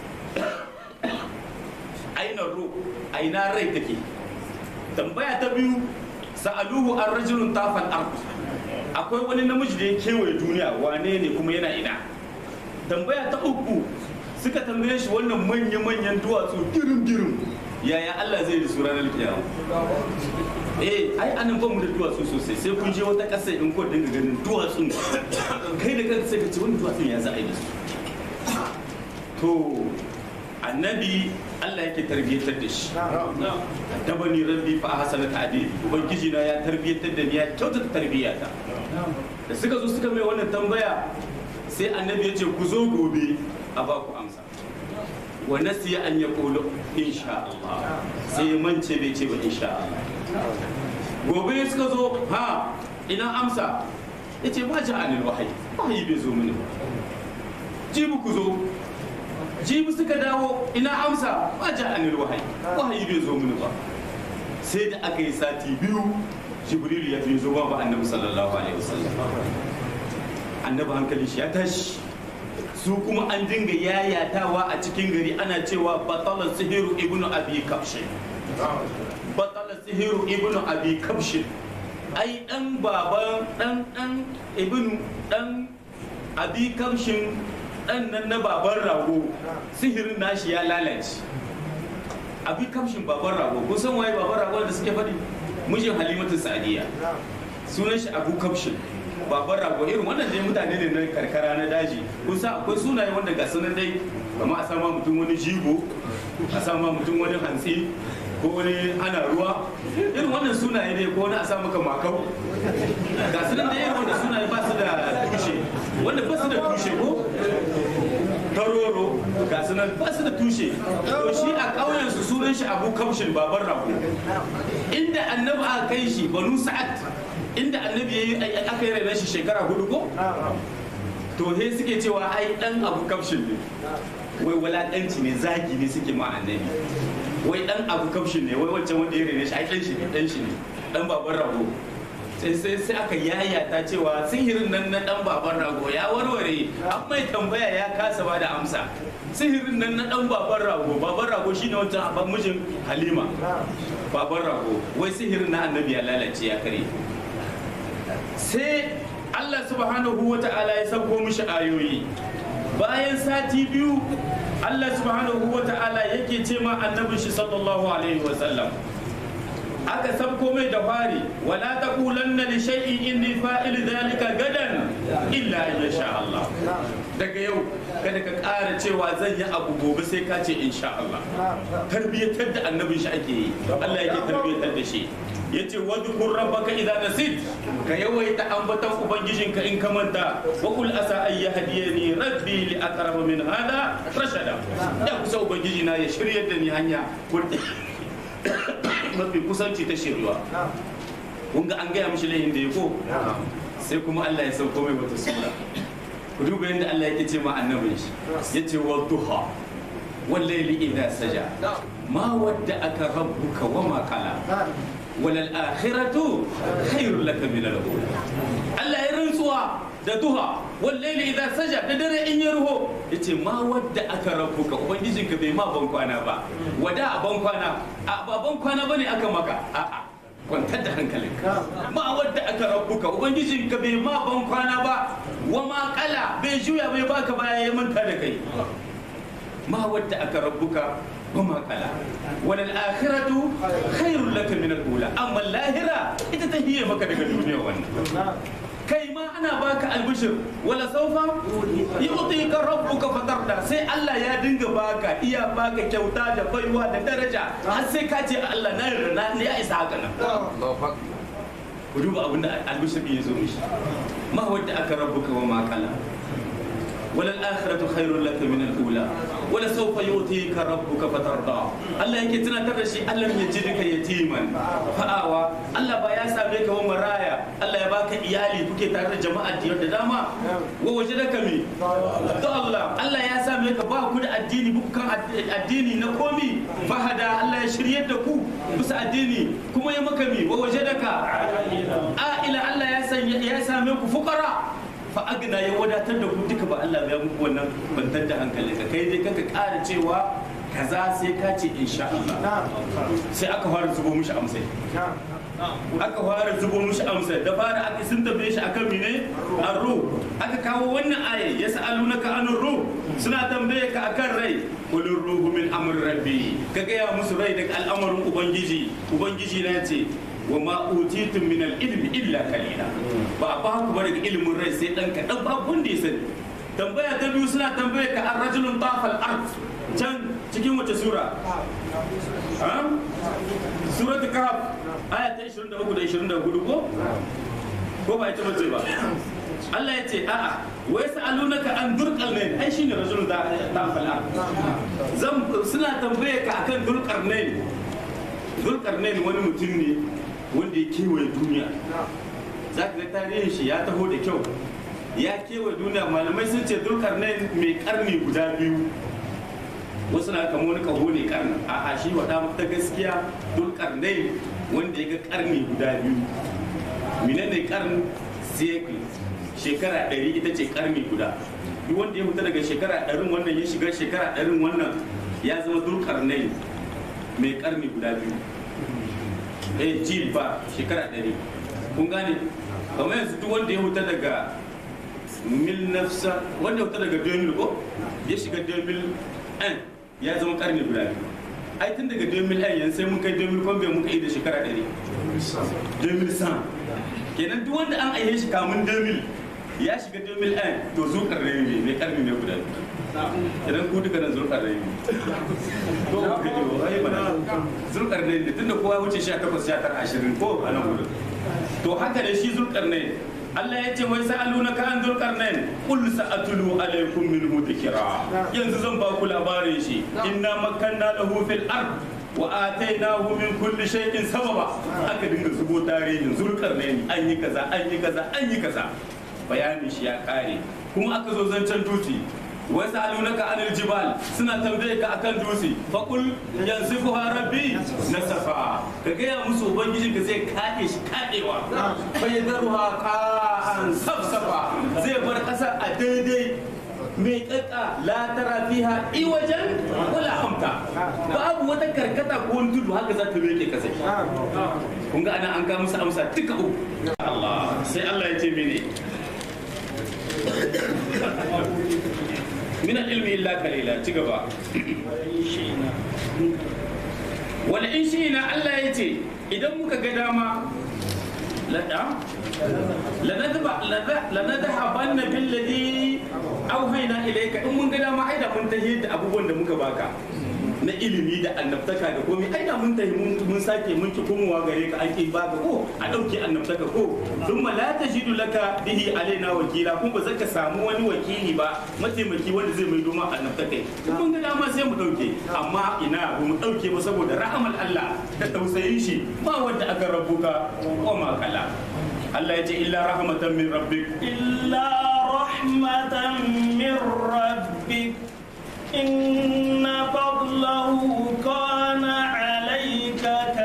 aina ro aina rai take tambaya ta biyu sa'aluhu an rajulun tafal ard akwai wani namiji da ya kewaye duniya wane ne kuma yana ina tambaya ta uku suka tambaye shi wannan manya-manyan duwatsu girin-girin yaya Allah zai da su ranar kiyama eh ai anan ba mu da duwatsu sosai sai kun je wata ƙasa in ko dinga ganin duwatsun kai da kanka sai ka ce wani duwatsun ya za a yi da su to annabi Allah yake tarbiyyatar da shi dabani rabbi fa hasana ta'dil ubangiji na ya tarbiyyatar da ni ya kyautata tarbiyyata da suka zo suka mai wannan tambaya sai annabi ya ce ku zo gobe a ba ku amsa wa nasiya an ya kulu insha Allah sai ya mance bai ce ba insha Allah gobe suka zo ha ina amsa ya ce ba ji anil wahayi wahayi bai zo mini ba jibi ku zo jibi suka dawo ina amsa ba ji anil wahayi wahayi bai zo mini ba sai da aka yi sati biyu jibril ya fi zo ba annabi sallallahu alaihi wasallam annabi hankali shi ya tashi su kuma an dinga yayatawa a cikin gari ana cewa batala sihiru ibnu abi kabshin batala sihiru ibnu abi kabshin ai dan baban dan dan ibnu dan abi kabshin dan nan na baban rago sihirin nashi ya lalace abi kabshin baban rago kun san waye baban rago da suke faɗi mijin halimatu sa'diya sunan shi abu kabshin baban rago irin wannan dai mutane ne na karkara na daji kusa akwai sunaye wanda ga sunan dai kama a sama mutum wani jigo a sama mutum wani hantsi ko wani ana ruwa irin wannan sunaye ne ko wani a sa maka makau ga sunan dai irin wanda sunaye ba su da tushe wanda ba su da tushe ko taroro ga sunan ba su da tushe to shi a ƙauyen su sunan shi abu kamshin baban rago inda annabi aka kai shi banu sa'ad inda annabi ya yi aka yi rainar shi shekara hudu ko to he suke cewa ai dan abu kamshin ne wai walakanci ne zagi ne suke ma annabi wai dan abu kamshin ne wai wancan wanda ya rainar shi ai dan shi ne dan shi ne dan baban rago sai sai sai aka yayata cewa sihirin nan na dan baban rago ya warware an mai tambaya ya kasa ba da amsa sihirin nan na dan baban rago baban rago shine wancan abban mijin halima baban rago wai sihirin na annabi ya lalace ya kare sai Allah subhanahu wa ta'ala ya sauko mishi ayoyi bayan sati biyu Allah subhanahu wa ta'ala yake ce ma annabin shi sallallahu alaihi wa sallam aka sabko mai da fari wala taqulanna li shay'in inni fa'il dhalika gadan illa in sha Allah daga yau kada ka ƙara cewa zan yi abu gobe sai ka ce insha Allah tarbiyyatar da annabin shi ake yi Allah yake tarbiyyatar da shi yace wadhkur rabbaka idza nasit ka yawaita ambatan ubangijinka in ka manta wa qul asa ay yahdiyani rabbi li aqrab min hada rashada da kusa ubangiji na ya shiryar da ni hanya mafi kusanci ta shirywa kun ga an gaya mishi laihin da ya ko sai kuma Allah ya sauko mai wata sura ku duba yadda Allah yake ce ma annabin shi yace wa duha wal layli idha saja ma wadda aka rabbuka wa ma qala walal akhiratu khairul laka min al Allah ya rantsuwa da duha wallahi idan saja da dare in ya ruho yace ma wadda aka rabbuka ubangijinka bai ma ban kwana ba wada a ban kwana a ba ban kwana bane aka maka a'a kwantar da hankalinka ma wadda aka rabbuka ubangijinka bai ma ban kwana ba wa ma kala bai juya bai baka baya ya manta da kai ma wadda aka rabbuka وما قال وللآخرة خير لك من الأولى أما اللاهرة إذا تهي مكة الدنيا وانا kai ma ana baka albishir wala saufa yu'tika rabbuka fatarda sai Allah ya dinga baka iya baka kyauta da baiwa da daraja har sai ka ce Allah na yarda na ya isa haka nan ku duba abin da albishir ya zo mishi ma wadda aka rabbuka wa ma kala wala al-akhiratu khairul laka min al-ula wala sawfa yu'tika rabbuka fatarda Allah yake tunatar da shi Allah ya ji duka yatiman fa'awa Allah ba ya same ka wa maraya Allah ya baka iyali kuke tare da jama'a da dama wa wajadaka mi to Allah Allah ya same ka ba ku da addini buku kan addini na komi fahada Allah ya shiryar da ku bisa addini kuma ya maka mi wa wajadaka a ila Allah ya sanya ya same ku fuqara fa agna ya wadatar da ku duka ba Allah ya muku wannan bantar da hankali ka kai dai kaka ƙara cewa kaza sai ka ce insha Allah sai aka fara zubo mishi amsai aka fara zubo mishi amsai da fara aka sun tambaye shi akan mine arru aka kawo wannan aya ya sa'alunaka anur ruh suna tambaye ka akan rai kulur ruhu min amr rabbi ka gaya musu rai daga al'amarin ubangiji ubangiji na ce wa ma utitum min al-ilmi illa qalila ba ba ku ba daga ilimin rai sai dan kadan ba kun da sani tambaya ta biyu suna tambaya ka ar-rajulun tafal ard can cikin wace sura surat kahf aya ta 23 da 24 ko ko ba ita bace ba Allah ya ce a'a wa yas'alunaka an durqalnain ai shine rajulun da tafal ard zan suna tambaya ka akan durqalnain durqalnain wani mutum ne wanda ya kewaye duniya za ka ga tarihin shi ya taho da kyau ya kewaye duniya malamai sun ce dulkarnain mai karni guda biyu wasu na kama wani kaho ne karni a a shi wada ta gaskiya dulkarnain wanda ya ga karni guda biyu mine ne karni cycle shekara ɗari ita ce karni guda duk wanda ya fita daga shekara ɗarin wannan ya shiga shekara ɗarin wannan ya zama dulkarnain mai karni guda biyu eh jil ba shekara ɗari kun gane kamar yanzu duk wanda ya huta daga mil nafsa wanda ya huta daga 2000 ko ya shiga 2000 ya zama karni guda biyu ai tun daga 2000 yanzu sai mun kai 2000 kuma bai muka yi da shekara ɗari 2000 kenan duk wanda an aihe shi kamun 2000 ya shiga 2000 to zu karni ne mai karni ne guda biyu idan ku duka nan zurkar rai ko ku ji wai bana zurkar rai ne tunda kowa wuce 18 19 20 ko a nan gurin to haka ne shi zurkar ne Allah ya ce wai sa'aluna ka an zurkar ne kul sa'atulu alaikum minhu dhikra yanzu zan ba ku labarin shi inna makanna lahu fil ard wa atainahu min kulli shay'in sababa aka dinga zubo tarihin zurkar ne an yi kaza an yi kaza an yi kaza bayanin shi ya kare kuma aka zo zancen tuti wasu alunaka anil jibal suna tambaye ka akan dutse faƙul yanzu fuha rabbi na safa ka gaya musu ubangiji ka zai kaɗe shi kaɗewa bai zaruha ka'an safsafa zai bar ƙasa a daidai mai ƙaƙa la tara fiha iwajen wala amta babu wata karkata ko wani tudu haka za ta meke kasai kun ga ana an ga musu amsa duka uku Allah sai Allah ya ce mene min al-ilmi illa qalila ci gaba wala in shi na Allah ya ce idan muka ga dama lada lanadhabanna billadhi auhayna ilayka in mun ga dama ai da mun tahiyar da abubuwan da muka baka na ilimi da annabtaka da komai ai da mun tahi mun sake mun ki komowa gare ka ake baka ko a dauke annabtaka ko dun ma la tajidu laka bihi alaina wakila kun ba zaka samu wani wakili ba mataimaki wanda zai mai doma annabtaka in mun ga dama sai mu dauke amma ina ba mu dauke ba saboda rahamal Allah da tausayin shi ba wanda aka rabuka ko ma kala Allah ya ce illa rahmatan min rabbik إلا رحمة من ربك إن فضله كان عليك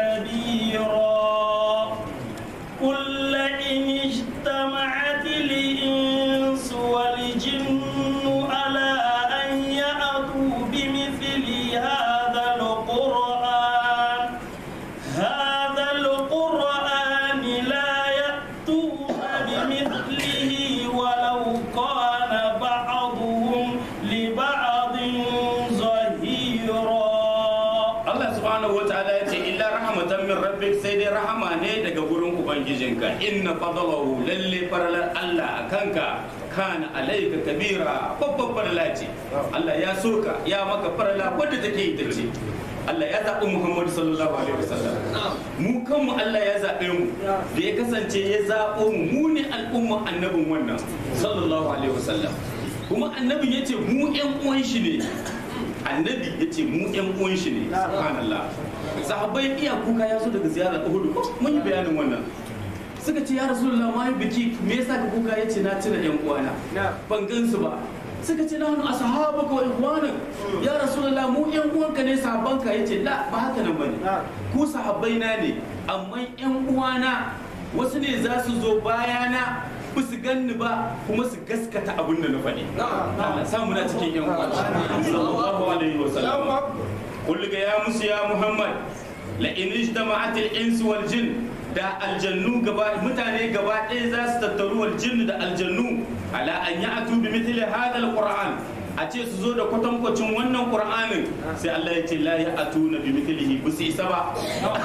كبيرا قل إن اجتمعت الإنس والجن على أن يأتوا بمثل هذا القرآن هذا القرآن لا يأتون بمثله ولو كان بعضهم لبعض ظهيرا Allah subhanahu wataala ya ce illa rahmatan min rabbik sai dai rahama ne daga gurin ubangijinka inna fadlahu lalle faralar Allah a kanka kana alaika kabira babban farala ce Allah ya soka ya maka farala wadda take ita ce Allah ya zaɓi Muhammadu sallallahu alaihi wasallam mu kanmu Allah ya zaɓe mu da ya kasance ya zaɓo mu mu ne al'umma annabin wannan sallallahu alaihi wasallam kuma annabin ya ce mu ƴan uwan shi ne annabi ya ce mu yan uwan shi ne subhanallah sahabbai iya kuka ya zo daga ziyarar uhud mun yi bayanin wannan suka ce ya rasulullah ma yi biki me yasa ka kuka yace na tuna yan uwana ban gansu ba suka ce nahnu ashabuka wa ikhwanak ya rasulullah mu yan uwanka ne sahabbanka yace la ba haka nan bane ku sahabbai na ne amma yan uwana wasu ne za su zo bayana ba su ganni ba kuma su gaskata abin da na faɗi Allah samu na cikin yan uwa sallallahu alaihi wa sallam kullu ga ya musu ya muhammad la in ijtama'at al-ins wal jin da aljannu gaba mutane gaba ɗaya za su tattaru wal jin da aljannu ala an ya'tu bi mithli hadha al-qur'an a ce su zo da kwatankwacin wannan qur'anin sai Allah ya ce la ya'tuna bi mithlihi bu su isa ba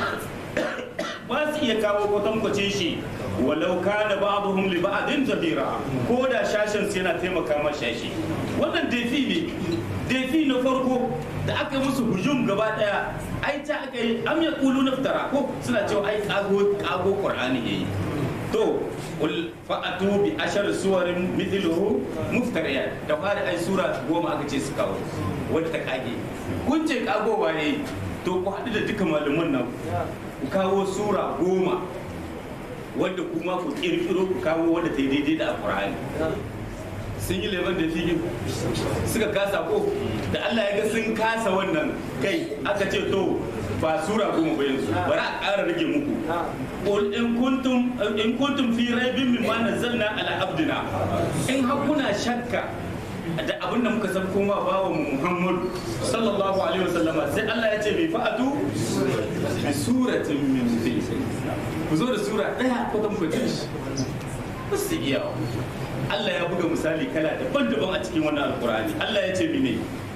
ba su iya kawo kwatankwacin shi walau kana ba'dhum li ba'din zahira ko da shashin su yana taimaka ma shashi wannan defi ne defi na farko da aka yi musu hujum gaba daya ai ta aka yi am ya kulu naftara ko suna cewa ai kago kago qur'ani yayi to qul fa'atu bi ashar suwarin mithluhu muftariyat da fari ai sura goma aka ce su kawo wadda ta kage kun ce kagowa yayi to ku haɗu da duka malaman nan ku kawo sura goma wadda kuma ku kirkiro ku kawo wadda ta yi daidai da alkur'ani sun yi leban da figi suka kasa ko da Allah ya ga sun kasa wannan kai aka ce to ba sura goma ba yanzu bari a ƙara rage muku qul in kuntum in kuntum fi raibin mimma nazzalna ala abdina in har kuna shakka da abin da muka san kuma bawa mu Muhammad sallallahu alaihi wasallama sai Allah ya ce mai fa'atu bi suratin min mithlihi ku zo da sura daya ko kan kwatin shi ba su iya Allah ya buga misali kala daban-daban a cikin wannan alkur'ani Allah ya ce mene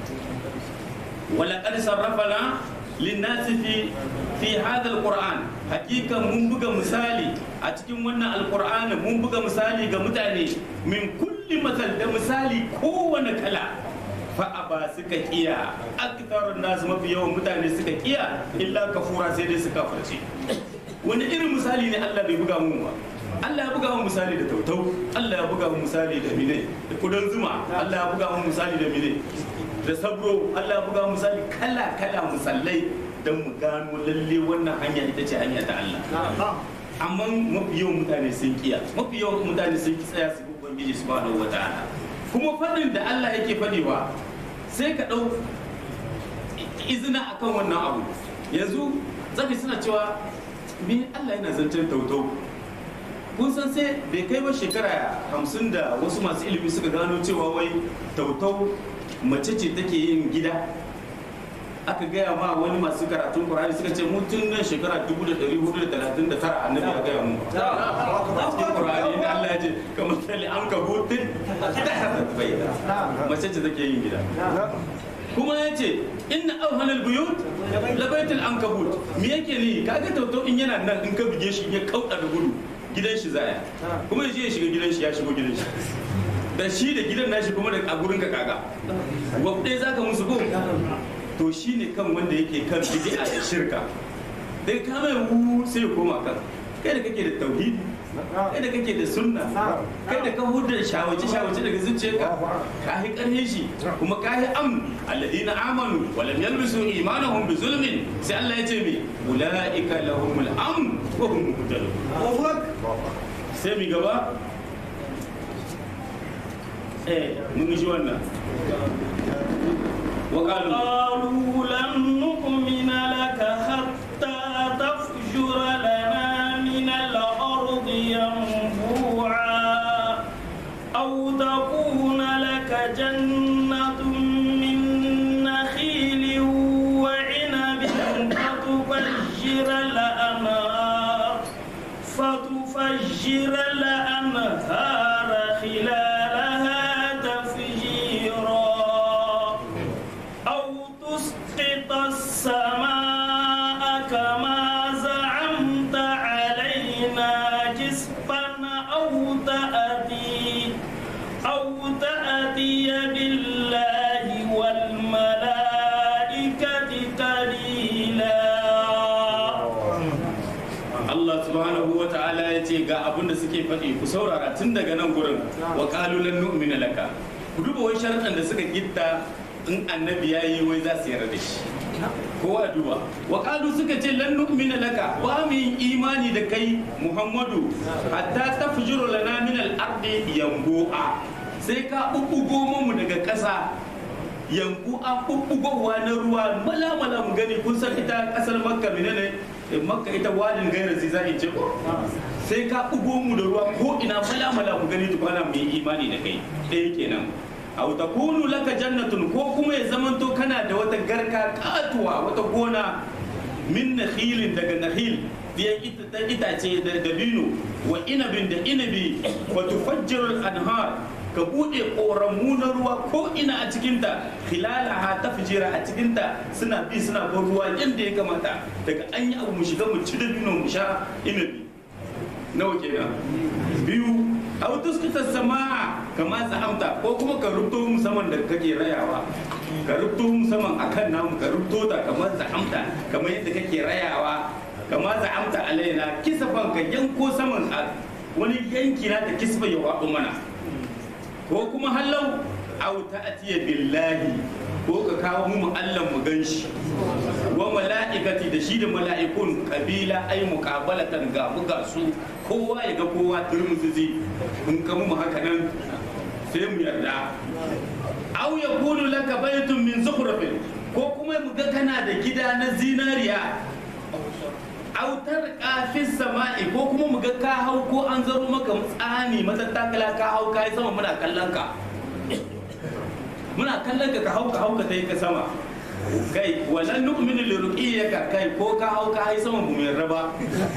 wala qad sarrafana linnasi fi fi hadha alquran hakika mun buga misali a cikin wannan alqur'ani mun buga misali ga mutane min kulli masal da misali kowane kala fa aba suka kiya aktarun nasu mafi yawan mutane suka kiya illa kafura sai dai suka farce wani irin misali ne Allah bai buga mun ba Allah ya buga mun misali da tautau Allah ya buga mun misali da mine da kudan zuma Allah ya buga mun misali da mine da sabro Allah ya buga mun misali kala kala musallai don mu gano lalle wannan hanya ita ce hanya ta Allah amma mafi yawan mutane sun kiya mafi yawan mutane sun ki tsaya su bi ubangiji subhanahu wataala kuma fadin da Allah yake fadewa sai ka dau izina akan wannan abu yanzu zaka suna cewa me Allah yana zancen tautau kun san sai bai kai ba shekara hamsin da wasu masu ilimi suka gano cewa wai tautau mace ce take yin gida aka gaya ma wani masu karatun Qur'ani suka ce mutum nan shekara 1439 annabi ya gaya mu a cikin Qur'ani inda Allah ya ce kamar tali an ka butin da hasa bai mace ce take yin gida kuma ya ce inna auhanal buyut labaitul ankabut me yake ne kaga tauto in yana nan in ka buge shi ya kauda da gudu gidan shi zaya kuma yaje ya shiga gidan shi ya shigo gidan shi da shi da gidan nashi kuma da a gurin ka kaga wabde zaka musu ko to shine kan wanda yake kan bid'a da shirka dai ka mai wu sai ya koma kan kai da kake da tauhidi kai da kake da sunna kai da ka hudu da shawace shawace daga zuciyarka ka yi karhe shi kuma ka yi am alladina amanu wa lam yalbisu imanahum bi zulmin sai Allah ya ce me ulaika lahumul amn wa hum muhtadun sai mi gaba eh mun ji wannan wa qalu قالوا لن نؤمن لك حتى تفجر لنا من الأرض ينبوعا أو تكون لك جنة من نخيل وعنب فتفجر الأنهار فتفجر الأنهار خلالها تفجيرا أو تسقط السماء كما زعمت علينا كسفا أو تأتي أو تأتي بالله والملائكة قليلا Allah subhanahu wa ta'ala ya ce ga abin da suke faɗi ku saurara tun daga nan gurin wa qalu lan nu'mina laka ku duba wai sharaɗan da suka gitta in annabi yayi wai za su yarda da shi kowa duba wa qalu suka ce lan nu'mina laka ba mu yin imani da kai Muhammadu hatta tafjuru lana min al-ardi yanbu'a sai ka bubbugo mu daga ƙasa yanku an bubbugowa na ruwa mala mala mu gani kun san ita kasar makka menene Eh, makka ita wadin gairar zai zai ce ko sai ka bugo mu da ruwa ko ina mala mala mu gani tukwana mu yi imani da kai ɗaya kenan aw takunu laka jannatun ko kuma ya zamanto kana da wata garka katuwa wata gona min nakhilin daga nakhil biyan ita ta itace da dabino wa inabin da inabi wa tufajjiru anhar ka bude koramu na ruwa ko ina a cikinta khilalaha tafjira a cikinta suna bi suna bin ruwa yadda ya kamata daga an yi abu mu shiga mu ci dabino mu sha inabi nawa kenan biyu aw tuskita samaa kama za'amta ko kuma ka rubuto mu saman da kake rayawa ka rubuto mu saman akan namu ka rubuto ta kamar za'amta kamar yadda kake rayawa kama za'amta alaina kisafan ka yanko saman a wani yanki na ta kisfa ya waɗo mana ko kuma hallau aw ta'tiya billahi ko ka kawo mu Allah mu ganshi wa mala'ikati da shi da mala'ikun kabila ai muqabalatan ga buga su kowa ya ga kowa turmuzi in ka mu haka nan sai mu yarda aw yakunu laka baytun min zukhrafin ko kuma mu ga kana da gida na zinariya autar kafin sama'i ko kuma mu ga ka hau ko an zaro maka tsani matattakala ka hau ka yi sama muna kallon ka muna kallon ka ka hau ka hau ka ta yi ka sama kai wannan nu'minu li ruqiyyaka kai ko ka hau ka yi sama bu mai raba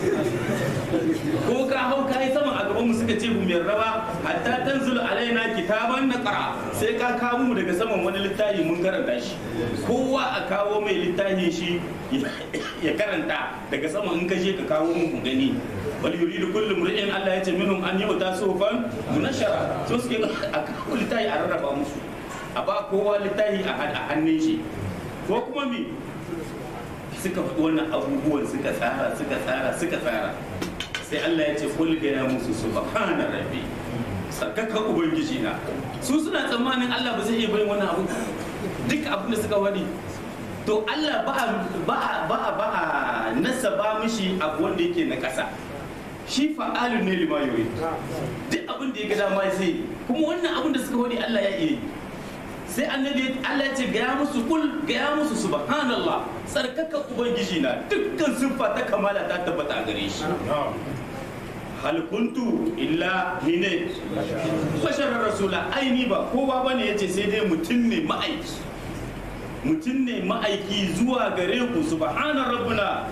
ko ka hau ka yi sama a gaban mu suka ce bu mai raba hatta tanzulu alaina kitaban naqra sai ka kawo mu daga saman wani littafi mun karanta shi kowa a kawo mai littafin shi ya karanta daga sama in ka je ka kawo mu mu gani bal yuridu kullu mri'in Allah ya ce minhum an yu'ta sufan munashara so suke a kawo littafi a rarraba musu a ba kowa littafi a hannun shi ko kuma mi suka faɗi wannan abubuwan suka tsara suka tsara suka tsara sai Allah ya ce kul ga ya musu subhana rabbi sarkaka ubangiji na su suna tsammanin Allah ba zai iya bayin wannan abu duk abin da suka wani to Allah ba ba ba ba nasa ba mishi abu wanda yake na ƙasa shi fa'alun ne lima yuri duk abin da ya ga dama sai kuma wannan abin da suka wani Allah ya iya sai annabi Allah ya ce gaya musu kul gaya musu subhanallah tsarkaka ubangiji na dukkan siffa ta kamala ta tabbata a gare shi hal kuntu illa hine basharar rasula aini ba kowa bane yace sai dai mutum ne ma'aiki mutum ne ma'aiki zuwa gare ku subhana rabbuna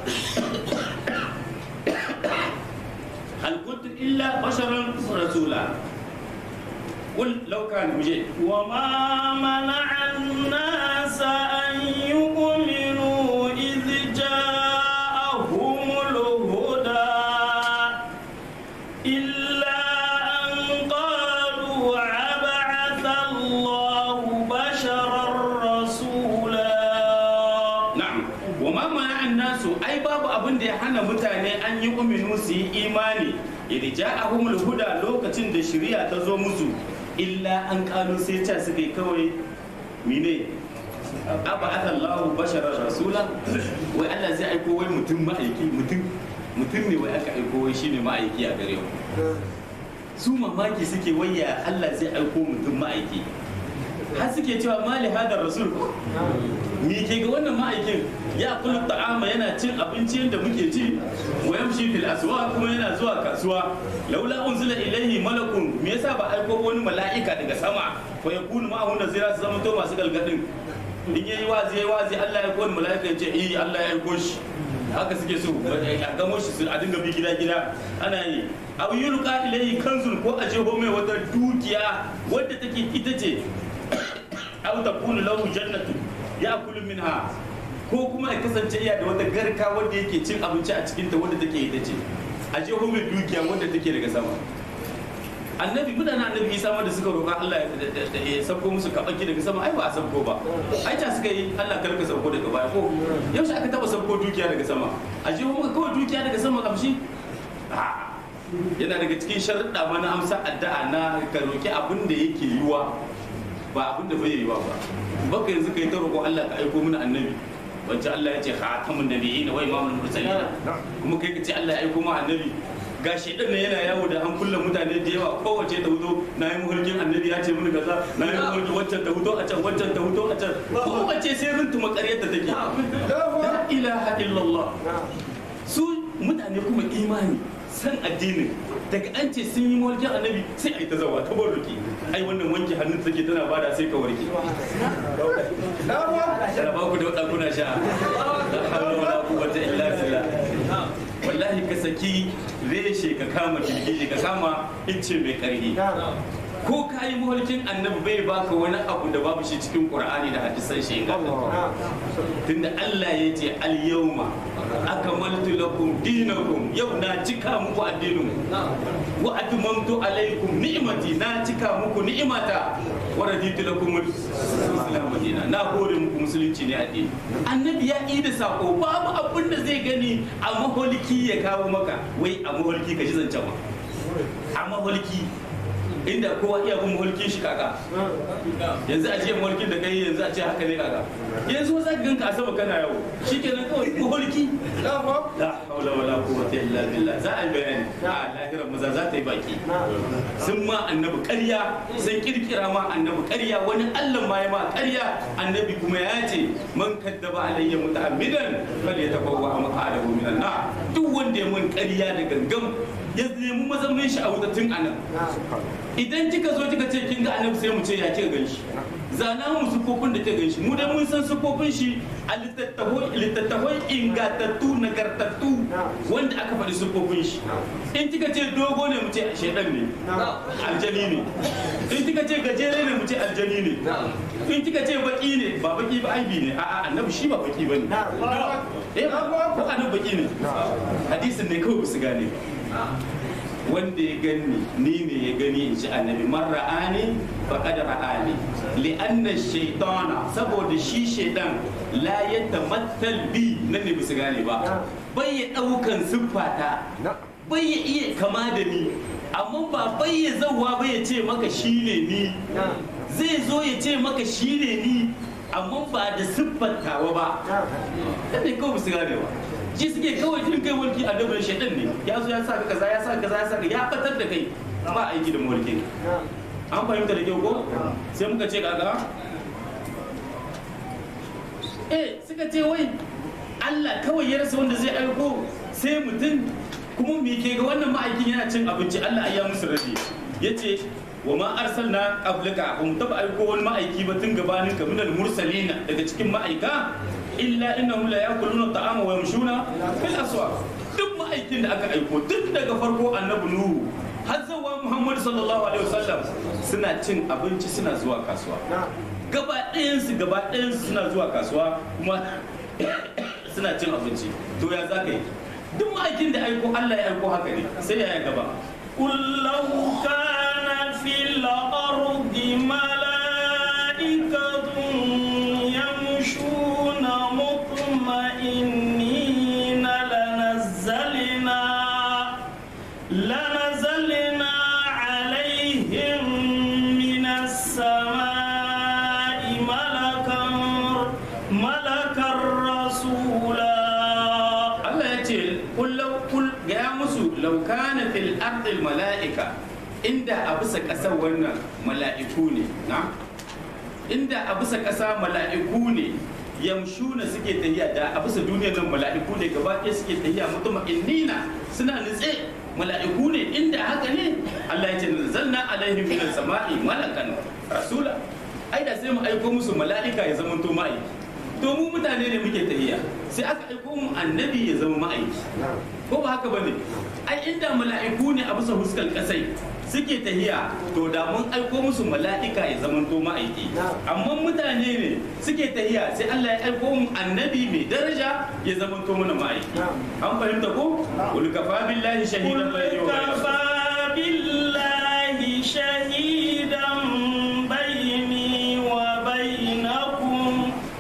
hal kuntu illa basharan rasula qul law kana muje وما منع الناس أن يؤمنوا إذ جاءهم الهدى إلا أن قالوا عبعث الله بشرا رسولا na'am wa ma mana'an nasu ai babu abin da ya hana mutane an yi uminu su yi imani idan ja'ahumul huda lokacin da shari'a ta zo musu illa an kalu sai ta suka yi kawai mine aba Allahu basharar rasula wai Allah zai aiko wai mutum ma'aiki mutum mutum ne wai aka aiko wai shine ma'aiki a gare mu su mamaki suke waya Allah zai aiko mutum ma'aiki har suke cewa mali hadar rasul me ke ga wannan ma'aikin ya kula ta'ama yana cin abinci yadda muke ci wa yamshi fil aswa kuma yana zuwa kasuwa laula unzila ilaihi malakun me yasa ba aiko wani mala'ika daga sama fa yakunu ma'ahu nazira su zama to masu galgadin in yayi wazi yayi wazi Allah ya aiko wani mala'ika ya ce eh Allah ya aiko shi haka suke so a gamo shi su a dinga bi gida gida ana yi aw yulqa ilaihi kanzun ko a jeho mai wata dukiya wadda take ita ce aw takunu lahu jannatu ya'kulu minha ko kuma ya kasance iya da wata garka wanda yake cin abinci a cikin ta wanda take ita ce a je mai dukiya wanda take daga sama annabi mutanen annabi isa ma da suka roƙa Allah ya ya sauko musu kabaki daga sama ai ba a sauko ba ai ta suka yi Allah kar ka sauko daga baya ko yaushe aka taba sauko dukiya daga sama a je muka kawai dukiya daga sama kamshi A'a. yana daga cikin sharuɗa ma na amsa addu'a na ka roƙi abin da yake yiwa ba abin da bai yiwa ba baka yanzu kai ta roƙo Allah ka aiko mana annabi wacce Allah ya ce khatamun nabiyyin wa imamul mursalin kuma kai ka ce Allah ya aiko ma annabi ga shedan ne yana yawo da hankulan mutane da yawa kowace ta hudo na yi muhulkin annabi ya ce mini kaza na yi muhulkin waccan ta hudo a can waccan ta hudo a can kowace sai runtuma ƙaryar ta take la ilaha illallah su mutane kuma imani san addinin daga an ce sun yi mulkin annabi sai a yi ta zawa ta barruki ai wannan wanke hannun take tana bada sai ka warke da ba ku da wadda kuna sha la hawla wala quwwata illa billah wallahi ka saki reshe ka kama girgije ka kama icce mai karhi ko ka yi mulkin annabi bai baka wani abu da babu shi cikin qur'ani da hadisan shi ingantattu tunda Allah ya ce al-yawma akmaltu lakum dinakum yau na cika muku addinin wa atmamtu alaikum ni'mati na cika muku ni'imata wa raditu lakum al-islam dina na hore muku musulunci ne addini annabi ya yi da sako babu abin da zai gani a maholiki ya kawo maka wai a maholiki ka ji zancen ma a maholiki inda kowa iya bin mulkin shi kaka yanzu a jiya mulkin da kai yanzu a ce haka ne kaka yanzu za ka ganka a sama kana yawo shikenan kawai mulki la haula wala quwwata illa billah za a yi bayani a lahirar maza za ta yi baki sun ma annabi ƙarya sun kirkira ma annabi ƙarya wani Allah ma ya ma ƙarya annabi kuma ya ce man kaddaba alayya muta'ammidan fal yatabawwa maq'adahu minan nar duk wanda ya mun ƙarya da gangan ya nemi mazaunin shi a wuta tun anan idan kika zo kika ce kin ga annabi sai mu ce ya kika ganshi zana mu sufofin da kika ganshi mu da mun san sufofin shi a littattafai littattafai ingantattu nagartattu wanda aka faɗi sufofin shi in kika ce dogo ne mu ce shedan ne aljani ne in kika ce gajere ne mu ce aljani ne in kika ce baki ne ba baki ba aibi ne a'a annabi shi ba baki bane eh ko annabi baki ne hadisin ne kawai ba su gane ba wanda ya gani ni ne ya gani in ji annabi man ra'ani faqad ra'ani li'anna shaytana saboda shi shaydan la yatamattal bi nan ne bisa gane ba bai ya daukan siffata bai ya iya kama da ni amma ba bai ya zauwa bai ya ce maka shine ni zai zo ya ce maka shine ni amma ba da siffantawa ba kan ne kawai bisa gane ba shi suke kawai jin kai mulki a dabar shaidan ne ya zo ya sa ka kaza ya sa kaza ya sa ka ya fatar da kai ba aiki da mulki an fahimta da kyau ko sai muka ce kaga eh suka ce wai Allah kawai ya rasa wanda zai aiko sai mutum kuma me ke ga wannan ma'aikin yana cin abinci Allah ya musu rabi yace wa ma arsalna qablaka ba mu taba aiko wani ma'aiki ba tun gabanin ka minal mursalina daga cikin ma'aika illa innahum la yakuluna ta'ama wa yamshuna fil aswaq duk ma'aikin da aka aiko duk daga farko annabi nuhu har zuwa muhammad sallallahu alaihi wasallam suna cin abinci suna zuwa kasuwa gaba ɗayansu gaba ɗayansu suna zuwa kasuwa kuma suna cin abinci to ya za ka yi duk ma'aikin da aiko allah ya aiko haka ne sai ya gaba قل لو كان في الأرض ملائكة يمشون مطمئنين لنزلنا لنزلنا عليهم من السماء ملكا ملكا رسولا Allah ya ce kullau kul gaya musu laukana fil ardil mala'ika inda a bisa ƙasar wannan mala'iku ne na inda a bisa ƙasa mala'iku ne yamshuna suke tahiya da a bisa duniyar nan mala'iku ne gaba ɗaya suke tahiya mutum innina suna nutse mala'iku ne inda haka ne Allah ya ce nazzalna alaihim minas sama'i malakan rasula ai da sai mu aiko musu mala'ika ya zama to ma'aiki to mu mutane ne muke tahiya sai aka aiko mu annabi ya zama ma'aiki ko ba haka bane ai inda mala'iku ne a bisa huskar kasai suke tahiya to da mun aiko musu mala'ika ya zama to ma'aiki amma mutane ne suke tahiya sai Allah ya aiko mu annabi mai daraja ya zama to mana ma'aiki an fahimta ko kul kafa billahi shahidan bayni wa bainakum كفى بالله شهيدا بيني وبينكم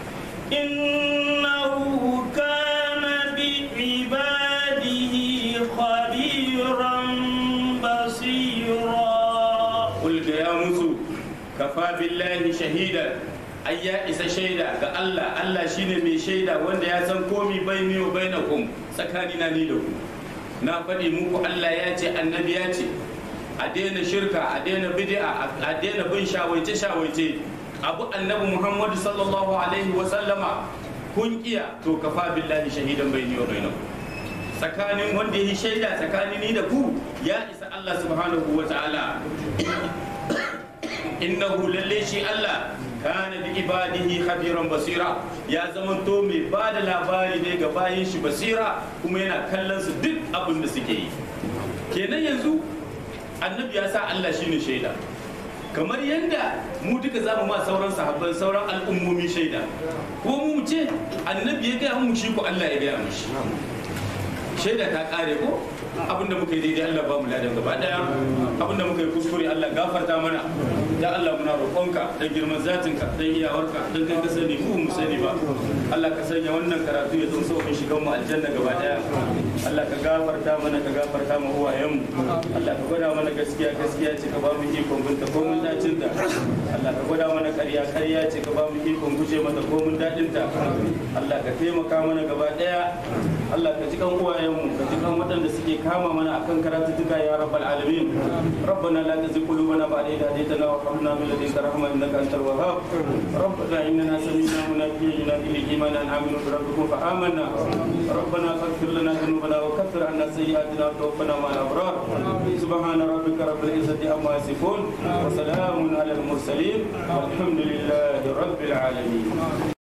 إنه كان بعباده خبيرا بصيرا kul ga ya musu kafa billahi shahida ai ya isa shaida ga Allah Allah shine mai shaida wanda ya san komi baini wa bainakum tsakanina ni da ku na faɗi muku Allah ya ce annabi ya ce a daina shirka a daina bid'a a daina bin shawaice shawaice abu annabi Muhammadu sallallahu alaihi wa sallama kun kiya to kafa billahi shahidan baini wa bainakum tsakanin wanda ya yi shaida tsakanin ni da ku ya isa Allah subhanahu wa ta'ala innahu lalle shi Allah kana bi ibadihi khabiran basira ya zamanto mai ba da labari ne ga bayin shi basira kuma yana kallon su duk abin da suke yi kenan yanzu annabi ya sa Allah shine shaida kamar yadda mu duka za mu ma sauran sahabban sauran al'ummomi shaida ko mu ce annabi ya gaya mu shi ko Allah ya gaya mu shi shaida ta kare ko abinda muka yi daidai Allah ba mu ladan gaba daya abinda muka yi kuskure Allah gafarta mana ya Allah muna roƙonka dan girman zatinka dan iyawarka dan kai ka sani mu mu sani ba Allah ka sanya wannan karatu ya zama sauƙin shigan mu aljanna gaba daya Allah ka gafarta mana ka gafarta mu uwayen mu Allah ka gwada mana gaskiya gaskiya ce ka ba mu ikon binta ko mun dacin ta Allah ka gwada mana ƙarya ƙarya ce ka ba mu ikon guje mata ko mun dadin ta Allah ka taimaka mana gaba daya Allah ka ji kan uwayenmu ka ji kan waɗanda suke kama mana akan karatuttuka ya rabbal alamin rabbana la tuzigh qulubana ba'da idh hadaytana wa hab lana min ladunka rahma innaka antal wahhab rabbana innana sami'na munadiyan yunadi lil iman an aminu bi rabbikum fa amanna rabbana faghfir lana dhunubana wa kaffir anna sayyi'atina wa tawaffana ma'al abrar subhana rabbika rabbil izzati amma yasifun wa salamun alal mursalin walhamdulillahi rabbil alamin